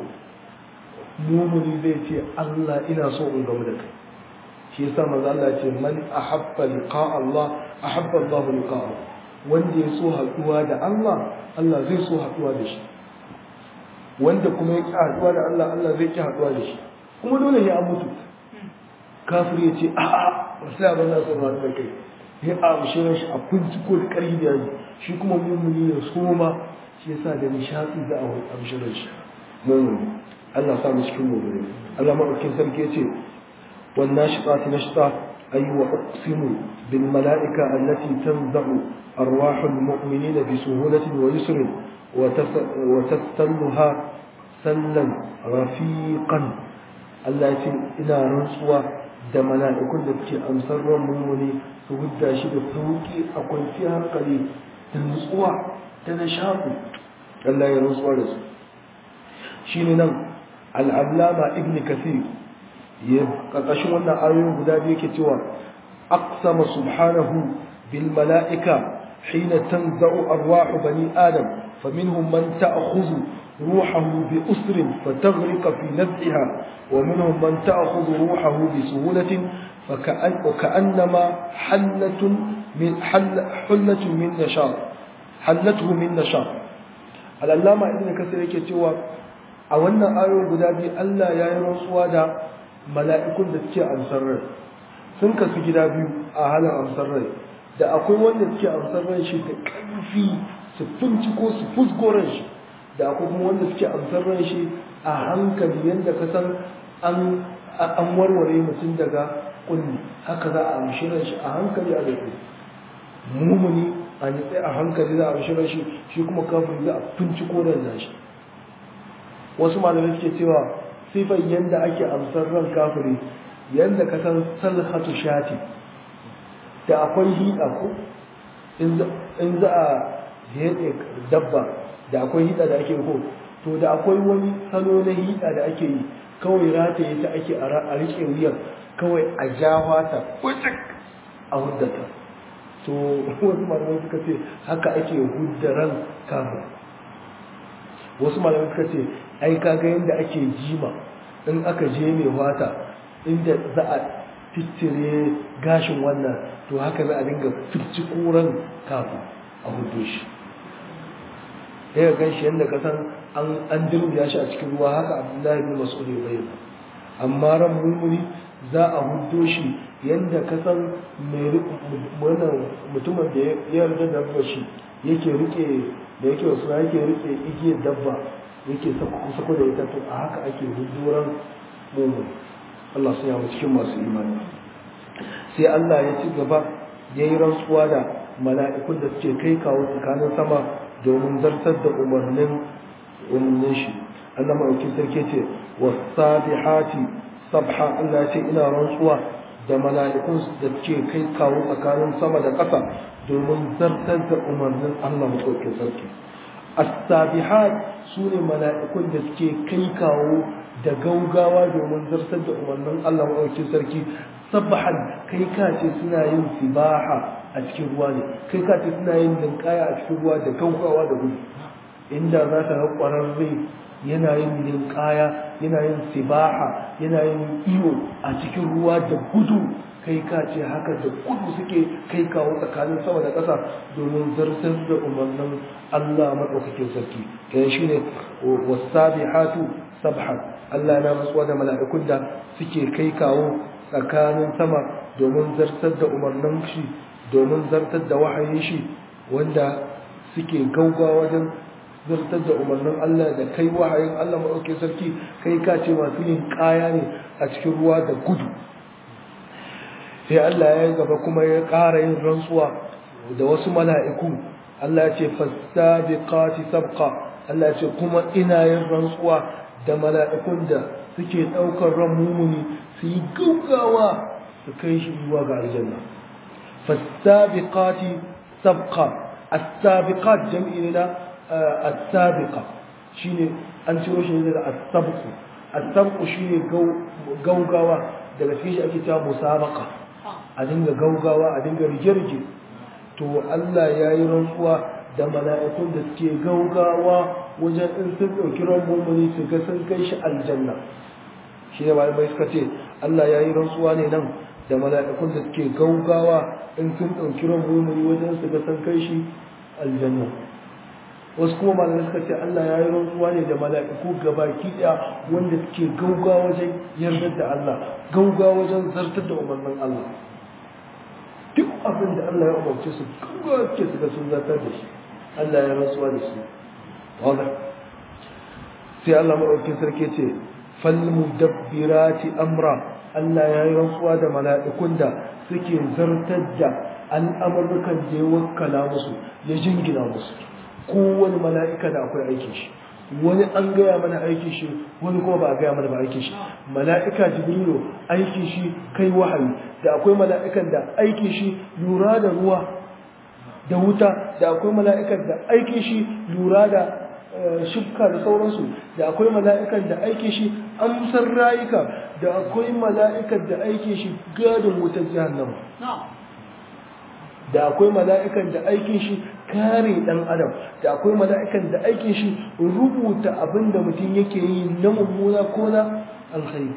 mumuni zai ce Allah ina so in gamu da kai shi yasa manzo Allah ce man ahabba liqa Allah ahabba Allah liqa'ahu wanda ya so haɗuwa da Allah Allah zai so haɗuwa da shi wanda kuma ya ƙi haɗuwa da Allah Allah zai ƙi haɗuwa da shi kuma dole ya mutu kafir ya ce a'a sai abin da son haɗu da kai ya amshe shi a binciko da ƙarfi da yaji shi kuma mummuni ya soma shi yasa da nishaɗi da a amshe shi mummuni Allah sa mu cikin mummuni Allah maɗaukin sarki ya ce wannan shiɗati na shiɗa ayi wa uqsimu bil mala'ika allati tanzahu arwahul mu'minina bi suhulatin wa yusrin wa tasalluha sallan rafiqan Allah ya ce ina rantsuwa da mala'ikun da suke amsar ran mummuni su hudda shi da sauki a kwanciyar hankali da nutsuwa da nishaɗi Allah ya rantsuwa da su shi ne nan al'allama ibn kasir ya ƙarƙashin wannan ayoyin guda biyu ke cewa aqsama subhanahu bil mala'ika hina tanza'u arwahu bani adam faminhum man ta'khudhu روحه بأسر فتغرق في نزعها ومنهم من تأخذ روحه بسهولة فكأن وكأنما حلة من حل حلة من نشاط حلته من نشاط العلامة ابن كثير yake cewa a wannan ayoyi guda biyu Allah ya yi rantsuwa da mala'ikun da suke amsar rai sun kasu gida biyu a halin amsar rai da akwai wanda suke amsar rai shi da ƙarfi su finciko su fusgo ran shi da akwai kuma wanda suke amsar ran shi a hankali yadda ka san an an warware mutum daga kulli haka za a amshi ran shi a hankali a rufe mumuni a nitse a hankali za a amshi ran shi shi kuma kafin za a finciko ran shi wasu malamai suke cewa sifar yadda ake amsar ran kafiri yadda ka san salhatu shati da akwai hida ko in za a heɗe dabba da akwai hida da ake ko to da akwai wani salo na hida da ake yi kawai rataye ta ake a rike wuyan kawai a jawa ta kwacik a huddata to wasu malamai suka ce haka ake huddaran kafin wasu malamai suka ce ai kaga yadda ake jima in aka je mai wata inda za a tittire gashin wannan to haka za a dinga fici koran kafin a hudu shi ya gan shi yadda ka san an dirbiya shi a cikin ruwa haka abdullahi bin mas'ud ya bayyana amma ran mumuni za a hudo shi yadda ka san wannan mutumin da ya yarda da shi yake rike da yake wasu yake rike igiyar dabba yake sako da ita to a haka ake huduran mumuni Allah sun yamu cikin masu imani sai Allah ya ci gaba yayi rantsuwa da mala'ikun da suke kai kawo tsakanin sama domin zartar da umarnin umarnin shi Allah maɗauki sarki ce wasabihati sabha Allah ce ina rantsuwa da mala'ikun da suke kai kawo tsakanin sama da ƙasa domin zartar da umarnin Allah maɗauki sarki as-sabihat sune mala'ikun da suke kai kawo da gaugawa domin zartar da umarnin Allah maɗauki sarki sabahan kai ka ce suna yin sibaha a cikin ruwa ne kai ka ce suna yin linkaya a cikin ruwa da gaugawa da gudu inda za ka ga ƙwararre yana yin linkaya yana yin sibaha yana yin iyo a cikin ruwa da gudu kai ka ce haka da gudu suke kai kawo tsakanin sama da ƙasa domin zartar da umarnin Allah maɗaukakin sarki kai shi ne wasabihatu sabhan Allah na matsuwa da mala'ikun da suke kai kawo tsakanin sama domin zartar da umarnin shi domin zartar da wahayin shi wanda suke gaugawa wajen zartar da umarnin Allah da kai wahayin Allah maɗauke sarki kai ka ce masu yin kaya ne a cikin ruwa da gudu sai Allah ya gaba kuma ya ƙara yin rantsuwa da wasu mala'iku Allah ya ce fastabiqati sabqa Allah ya ce kuma ina yin rantsuwa da mala'ikun da suke ɗaukar ran mumuni su yi gaugawa su kai shi zuwa ga aljanna fastabiqati sabqa as-sabiqat jam'i na as-sabiqa shine an ciro shi daga as-sabqu as-sabqu shine gaugawa daga cikin shi ake cewa musabaqa a dinga gaugawa a dinga rige-rige to Allah ya yi rantsuwa da mala'ikun da suke gaugawa wajen in sun ɗauki ran mummuni su ga sun kai shi aljanna shi ne malamai suka ce Allah ya yi rantsuwa ne nan da mala'ikun da suke gaugawa in sun ɗauki ran mummuni wajen su ga sun kai shi aljanna wasu kuma malamai suka ce Allah ya yi rantsuwa ne da mala'iku gabaki ɗaya wanda suke gaugawa wajen yardar da Allah gaugawa wajen zartar da umarnin Allah duk abin da Allah ya umarce su gaugawa suke su ga sun zartar da shi Allah ya rantsuwa da su واضح sai Allah maɗaukin sarki ce falmudabbirati amra Allah ya yi rantsuwa da mala'ikun da suke zartar da al'amurrukan da ya wakkala musu ya jingina musu kowane mala'ika da akwai aikin shi wani an gaya mana aikin shi wani kuma ba a gaya mana ba aikin shi mala'ika jibrilu aikin shi kai wahayi da akwai mala'ikan da aikin shi lura da ruwa da wuta da akwai mala'ikan da aikin shi lura da shukka da sauransu da akwai mala'ikan da aikin shi amsar rayuka da akwai mala'ikan da aikin shi gadin wutar jahannama da akwai mala'ikan da aikin shi kare dan adam da akwai mala'ikan da aikin shi rubuta abin da mutum yake yi na mummuna ko na alkhairi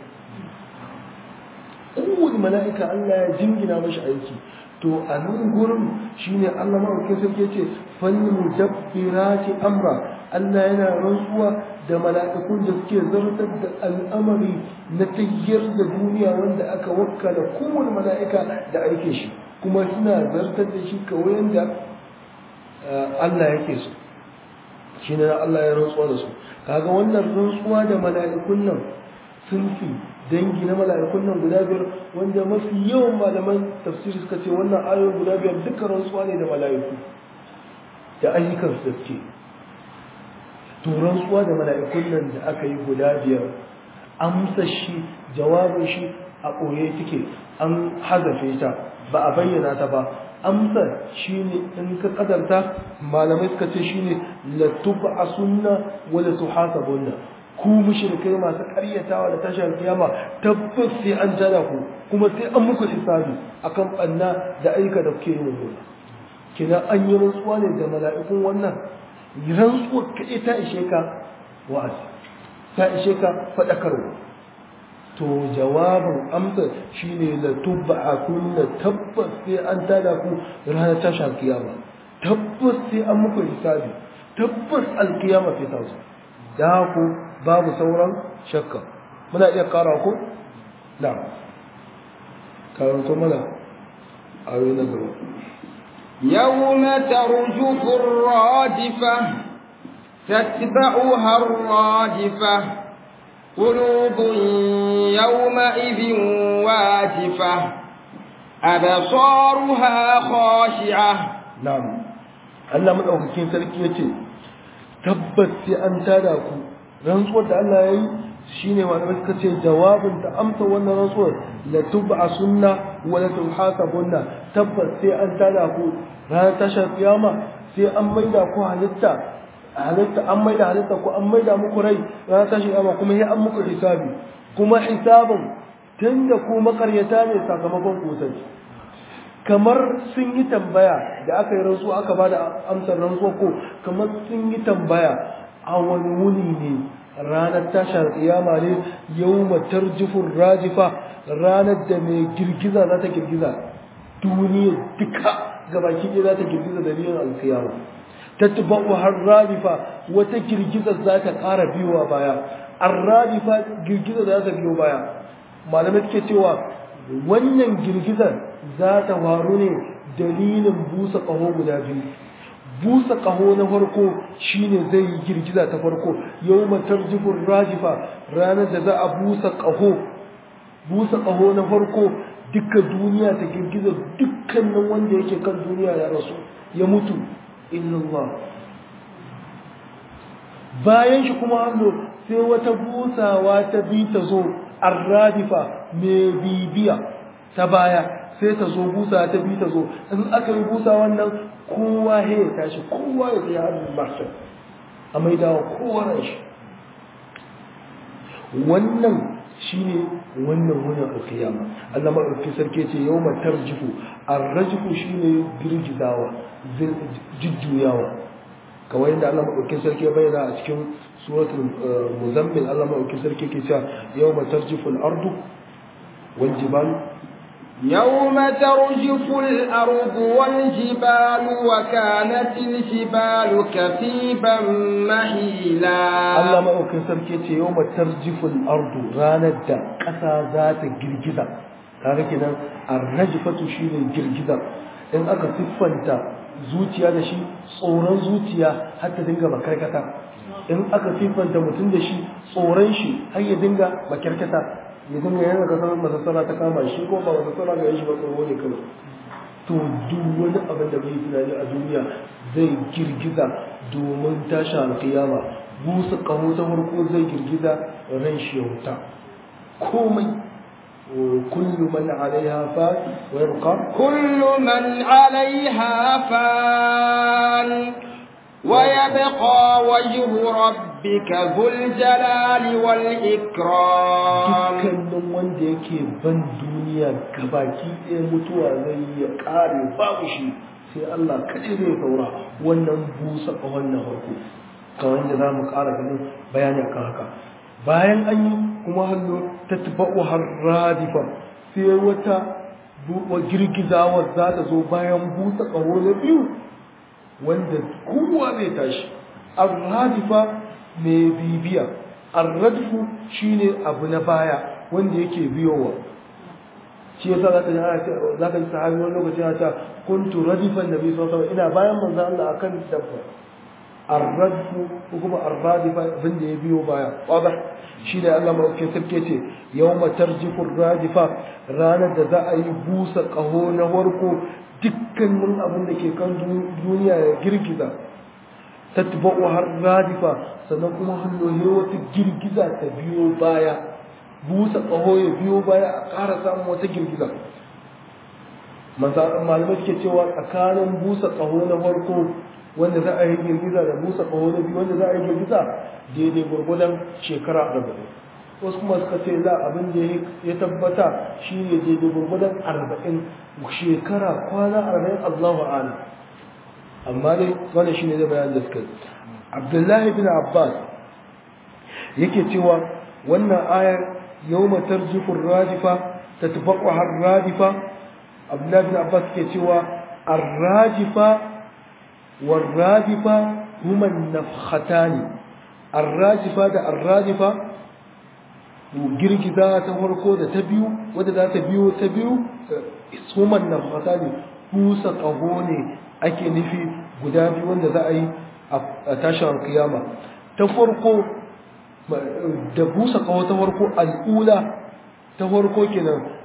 kowane mala'ika Allah ya jingina mashi aiki to a nan gurin shine Allah maɗaukin sarki ce fannin mudabbirati amra Allah yana rantsuwa da mala'ikun da suke zartar da al'amari na tayyar da duniya wanda aka wakkala kowane mala'ika da aikin shi kuma suna zartar da shi kawai yanda Allah yake so shine Allah ya rantsuwa da su kaga wannan rantsuwa da mala'ikun nan sun fi dangi na mala'ikun nan guda biyar wanda mafi yawan malaman tafsiri suka ce wannan ayoyin guda biyar duka rantsuwa ne da mala'iku da ayyukan su suke to rantsuwa da mala'ikun nan da aka yi guda biyar amsa shi jawabin shi a ɓoye take an hazafe ta ba a bayyana ta ba amsa shine in ka kadarta malamai suka ce shine la tub'asunna wa la tuhasabunna ku mushrikai masu karyatawa da tashar kiyama tabbas sai an jada ku kuma sai an muku hisabi akan banna da aika da kuke yi mummuna kina an yi rantsuwa ne da mala'ikun wannan rantsuwa kaɗai ta ishe ka wa'azi ta ishe ka faɗakarwa to jawabin amsa shine la tubba'akunna tabbas sai an tada ku ranar tashar kiyama tabbas sai an muku hisabi tabbas alkiyama sai ta zo da ku babu sauran shakka muna iya kara ku na karanto mana ayoyi na gaba يوم ترجف الرادفة تتبعها الرادفة قلوب يومئذ واجفة أبصارها خاشعة na'am Allah madaukakin sarki yace tabbas sai an tada ku rantsuwar da Allah yayi shine malamai suka ce jawabin ta amsa wannan rantsuwar la tub'asunna wa la tuhasabunna tabbas sai an tada ku ranar tashar kiyama sai an maida ku halitta halitta an maida halitta ku an maida muku rai ranar tashar kiyama kuma sai an muku hisabi kuma hisabin tunda ku makaryata ne sakamakon ku sai kamar sun yi tambaya da aka yi rantsu aka ba da amsar rantsuwa ko kamar sun yi tambaya a wani wuni ne ranar tashar kiyama ne yau matar jifin rajifa ranar da mai girgiza za ta girgiza duniya duka gabaki ɗaya za ta girgiza dalilin alkiyama ta tuba'u har rajifa wata girgiza za ta ƙara biyowa baya an rajifa girgiza za ta biyo baya malamai suke cewa wannan girgizar za ta faru ne dalilin busa ƙaho guda biyu busa ƙaho na farko shine zai yi girgiza ta farko yau matar jifin rajifa ranar da za a busa ƙaho busa ƙaho na farko duka duniya ta girgiza dukkanin wanda yake kan duniya ya rasu ya mutu illallah bayan shi kuma hannu sai wata busawa ta bi ta zo arradifa mai bibiya ta baya sai ta zo busa ta bi ta zo in aka yi busa wannan kowa ya tashi kowa ya tsaye hannun mahshar a mai dawa kowa ran shi wannan shine wannan wurin alkiyama Allah maɗauki sarki ce yau matar jifu arrajifu shine girgizawa jujjuyawa kawai yadda Allah maɗauki sarki ya bayyana a cikin suratul muzammil Allah maɗauki sarki ke cewa yau matar jifu ardu wal jibalu يوم ترجف الأرض والجبال وكانت الجبال كثيبا مهيلا Allah maɗaukin sarki ce yau matar jifin ardu ranar da ƙasa za ta girgiza kaga kenan arrajifatu shi ne girgiza in aka siffanta zuciya da shi tsoron zuciya har ta dinga makarkata in aka siffanta mutum da shi tsoron shi har ya dinga makarkata ya dinga yana kasar masassara ta kama shi ko ba masassara ga shi ba tsoro ne kawai to duk wani abin da bai tunani a duniya zai girgiza domin tashi alkiyama busa kaho ta farko zai girgiza ran shi ya wuta komai kullu man alaiha fa wa yabqa كل من عليها فان ويبقى وجه ربك ذو الجلال والإكرام dukkanin wanda yake ban duniya gabaki ɗaya mutuwa zai ya ƙare babu shi sai Allah kaɗai zai saura wannan busa a wannan farko kamar da za mu ƙara ganin bayani akan haka bayan an yi kuma hannu ta tuba'u har radifa sai wata bu- girgizawar za ta zo bayan busa ƙaho na biyu wanda kowa zai tashi ar-radifa mai bibiya ar-radfu shine abu na baya wanda yake biyowa shi yasa zaka ji ana ce- zaka ji sahabi wani lokaci yana cewa kuntu radifan nabi sallallahu alaihi wasallam ina bayan manzo Allah akan dabba ar-radfu ko kuma ar-radifa abin da ya biyo baya wadah shi da Allah maɗauki sarki ce yawma tarjifu ar-radifa ranar da za a yi busa ƙaho na warko dukkanin abin da ke kan duniya ya girgiza tatba'u har radifa sannan kuma hanyoyi wata girgiza ta biyo baya busa ƙaho ya biyo baya a ƙara samun wata girgiza malamai suke cewa tsakanin busa ƙaho na farko wanda za a yi girgiza da busa ƙaho na biyu wanda za a yi girgiza daidai gwargwadon shekara arba'in wasu kuma suka ce za abin da ya tabbata shi ne daidai gwargwadon arba'in shekara kwana arba'in allahu ala amma dai wannan shi ne zai bayan da suka abdullahi bin abbas yake cewa wannan ayar yau matar jifin radifa ta tufaƙwa har radifa abdullahi bin abbas ke cewa arrajifa والرادفة هما النفختان الراجفة da الرادفة girgiza ta farko da ta biyu wadda za ta biyo ta biyu suman nafata ne busa ƙaho ne ake nufi guda biyu wanda za a yi a tashin kiyama ta farko da busa ƙaho ta farko al'ula ta farko kenan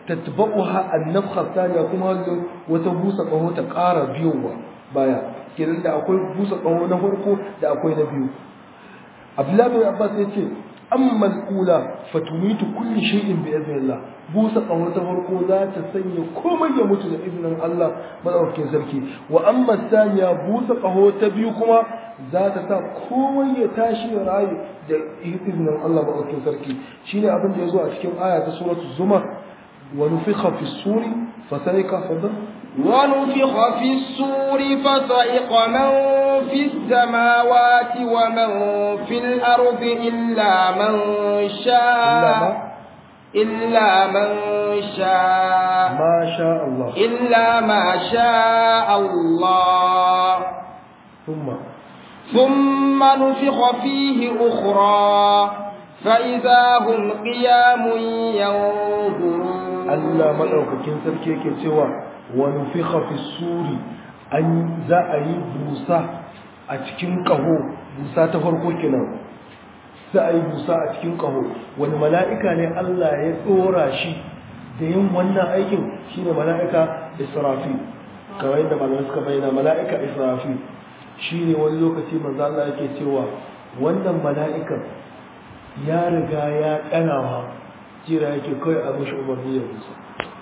tatba'uha an-nafkha thaniya kuma wata busa kaho ta ƙara biyowa baya kenan da akwai busa kaho na farko da akwai na biyu Abdullahi bin Abbas yace amma al-ula fatumitu kulli shay'in bi idhnillah busa kaho ta farko za ta sanya komai ya mutu da izinin Allah madaukakin sarki wa amma thaniya busa kaho ta biyu kuma za ta sa komai ya tashi ya rayu da izinin Allah madaukakin sarki shine abin da yazo a cikin aya ta suratul zumar wa nufikha fi suri fa sayqa fadl ونفخ في الصور فصعق من في السماوات ومن في الأرض إلا من شاء إلا من شاء ما شاء الله إلا ما شاء الله ثم ثم نفخ فيه أخرى فإذا هم قيام ينظرون Allah madaukakin sarki yake cewa wa nufikha fi suri an za a yi busa a cikin kaho busa ta farko kenan za a yi busa a cikin kaho wani mala'ika ne Allah ya tsora shi da yin wannan aikin shine mala'ika Israfil kamar yadda malamai suka bayyana mala'ika Israfil shine wani lokaci manzo Allah yake cewa wannan mala'ikan ya riga ya kanawa jira yake kawai a mashi umarni ya busa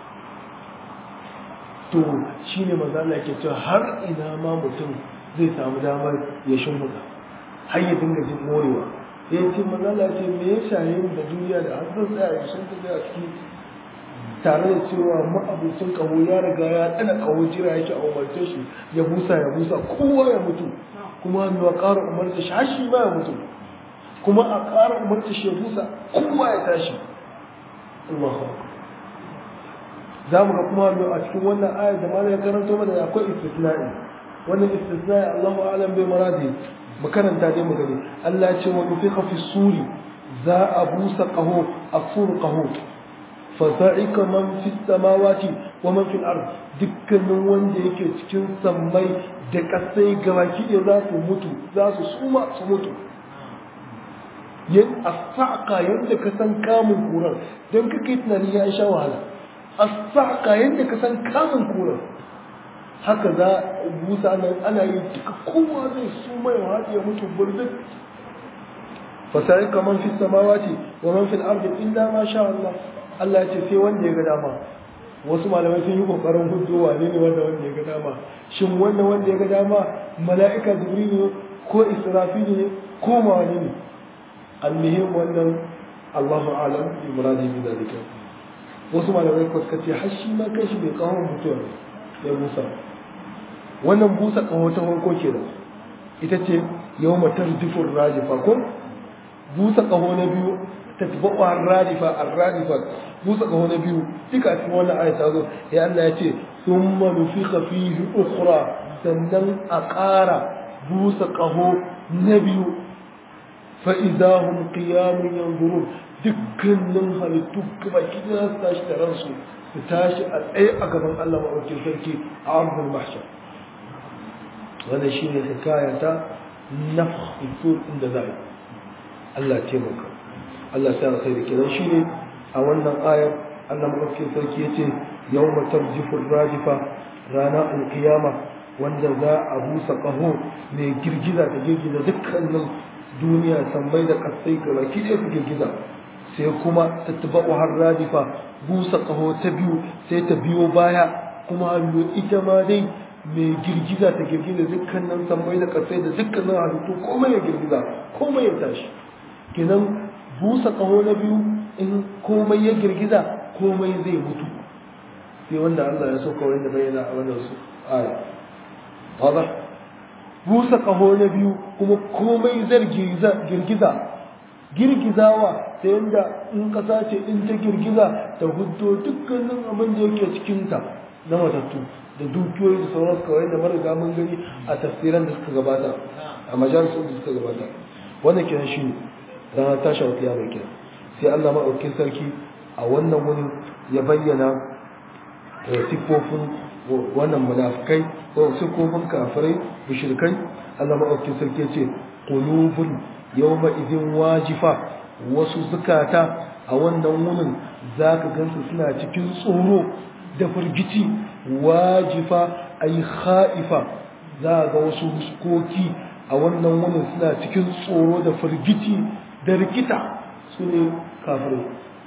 to shi ne mazala ke cewa har ina ma mutum zai samu damar ya shimfiɗa har ya dinga jin morewa ya ce mazala ce me ya shaye mu da duniya da har zan tsaya ya shimfiɗa a ciki tare da cewa ma'abucin kaho ya riga ya tsana kaho jira yake a umarce shi ya busa ya busa kowa ya mutu kuma hannu a ƙara umarce shi har shi ma ya mutu kuma a ƙara umarce shi ya busa kowa ya tashi Allahu za mu ga kuma a cikin wannan ayar da malai ya karanto mana akwai istisna'i wannan istisna'i Allahu a'lam bai maradi mu karanta dai mu gani Allah ya ce wa nufiqa fi suri za a busa qaho afur qaho fa sa'ika man fi samawati wa man fil ard dukkanin wanda yake cikin sammai da kasai gabaki ɗaya za su mutu za su suma su mutu yin asaka yadda ka san kamun kuran don ka kai tunani ya sha wahala asaka yadda ka san kamun kuran haka za a busa nan ana yin duka kowa zai su mai haɗe ya mutu burzin fasari kamar fi samawati wa man fil ardi illa ma sha Allah Allah ce sai wanda ya ga dama wasu malamai sun yi kokarin hujjo wane ne wanda wanda ya ga dama shin wanda wanda ya ga dama mala'ika jibril ne ko israfil ne ko mawani ne almuhim wannan Allahu alam bi muradi bi dalika wasu malamai ko suka ce har shi ma kai shi bai kawo mutuwa ya busa wannan busa kawo ta farko kenan ita ce yawma tarjifur rajifa ko busa kaho na biyu tatba'u ar-radifa ar-radifa busa kaho na biyu duka cikin wannan aya ta zo ya Allah ya ce thumma nufikha fihi ukhra sannan a ƙara busa kaho na biyu fa'izahun ƙiyamun yanzurun dukkanin halittu kuma kina su tashi da ransu su tashi a tsaye a gaban Allah maɗaukin sarki a arzul mahshar wanda shi ne hikaya ta na fitur inda za a Allah taimaka Allah ta sai da kiran shi ne a wannan ayar Allah maɗaukin sarki ya ce yau matar jifin rajifa rana alkiyama wanda za a busa ƙaho mai girgiza ta girgiza dukkanin duniya sammai da kasai ga baki ɗaya su girgiza sai kuma ta taba har radifa busa ƙaho ta biyu sai ta biyo baya kuma hannu ita ma dai mai girgiza ta girgiza dukkanin sammai da kasai da dukkanin halittu komai ya girgiza komai ya tashi kenan busa ƙaho na biyu in komai ya girgiza komai zai mutu sai wanda Allah ya so kawai da bayyana a wannan su aya واضح busa ƙaho na biyu kuma komai zai girgiza girgizawa ta yadda in ƙasa ce in ta girgiza ta hudo dukkanin abin da yake cikinta na matattu da dukiyoyi da sauran kawai da mariga mun gani a tafsiran da suka gabata a majalisun da suka gabata wannan kiran shi ne ranar tashi wata yaro kiran sai allah maɗaukin sarki a wannan wani ya bayyana siffofin wannan munafikai ko siffofin kafirai mushrikai Allah maɗaukin sarki ce qulubun yawma idin wajifa wasu zukata a wannan wunin zaka gansu suna cikin tsoro da firgici wajifa ay khaifa za ga wasu huskoki a wannan wunin suna cikin tsoro da firgici da rikita su ne kafirai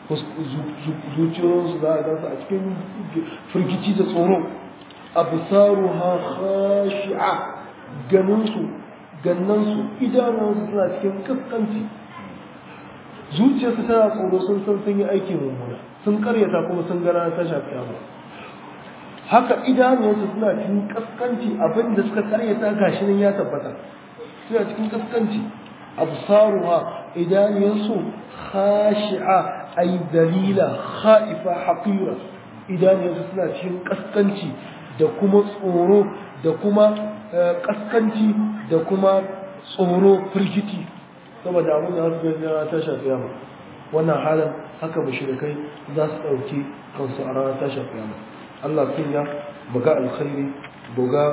zuciyoyinsu za a gansu a cikin firgici da tsoro absaru ha khashi'a ganinsu gannansu idanunsu suna cikin kaskanci zuciyarsu tana tsoro sun san sun yi aikin mummuna sun karyata kuma sun gara ta shafi abu haka idanunsu suna cikin kaskanci abinda suka karyata gashi nan ya tabbata suna cikin kaskanci absaruha idanunsu khashi'a ay dalila khaifa haqira idanunsu suna cikin kaskanci da kuma tsoro da kuma kaskanci da kuma tsoro firgiti saboda abin da su gani ta shafi yamma wannan halin haka mushrikai za su ɗauki kansu a ranar ta shafi yamma Allah sun ya buga alkhairi buga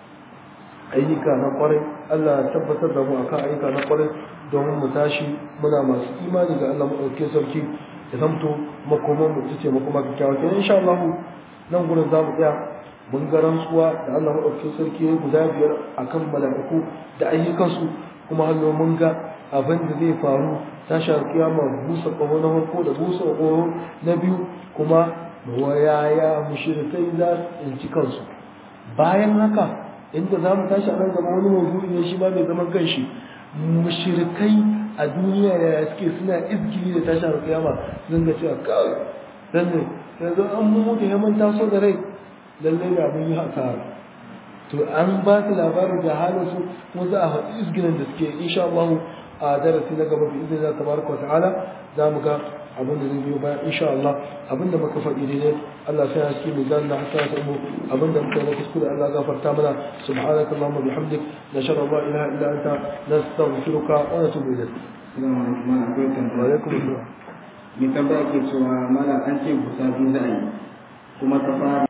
ayyuka na kwarai Allah ya tabbatar da mu akan ayyuka na kwarai domin mu tashi muna masu imani ga Allah maɗauke sarki ya zamto makoman mu ce makoma kyakkyawa kenan insha Allah nan gurin za mu tsaya mun ga rantsuwa da Allah maɗaukakin sarki ya guda biyar akan mala'iku da ayyukansu kuma hannu mun ga abin da zai faru tashar kiyama busa ƙaho na farko da busa ƙaho na biyu kuma wayaya mushrikai za su tsinci kansu bayan haka inda za mu tashi a nan gaba wani mawdu'i ne shi ma mai zaman kanshi mushrikai a duniya yaya suke suna izgili da tashar kiyama sun ga cewa kawai dan ne yanzu an mu mutu ya manta so da rai lallai da mun yi hasara to an ba su labarin da halin su kuma za a faɗi izginin da suke insha Allah a darasi na gaba bi izinin tabaraka wa ta'ala za mu ga abin da zai biyo bayan insha Allah abin da muka faɗi daidai Allah sai ya cikin mizan na hasara ta mu abin da muka yi na kuskure Allah gafarta mana subhanaka allahumma bihamdik nashhadu an la ilaha illa anta nastaghfiruka wa natubu ilayk Assalamu alaikum mana akwai wa tambaya. alaikum assalam Mai tambaya ke cewa mala an ce gusa biyu za a yi kuma ta fara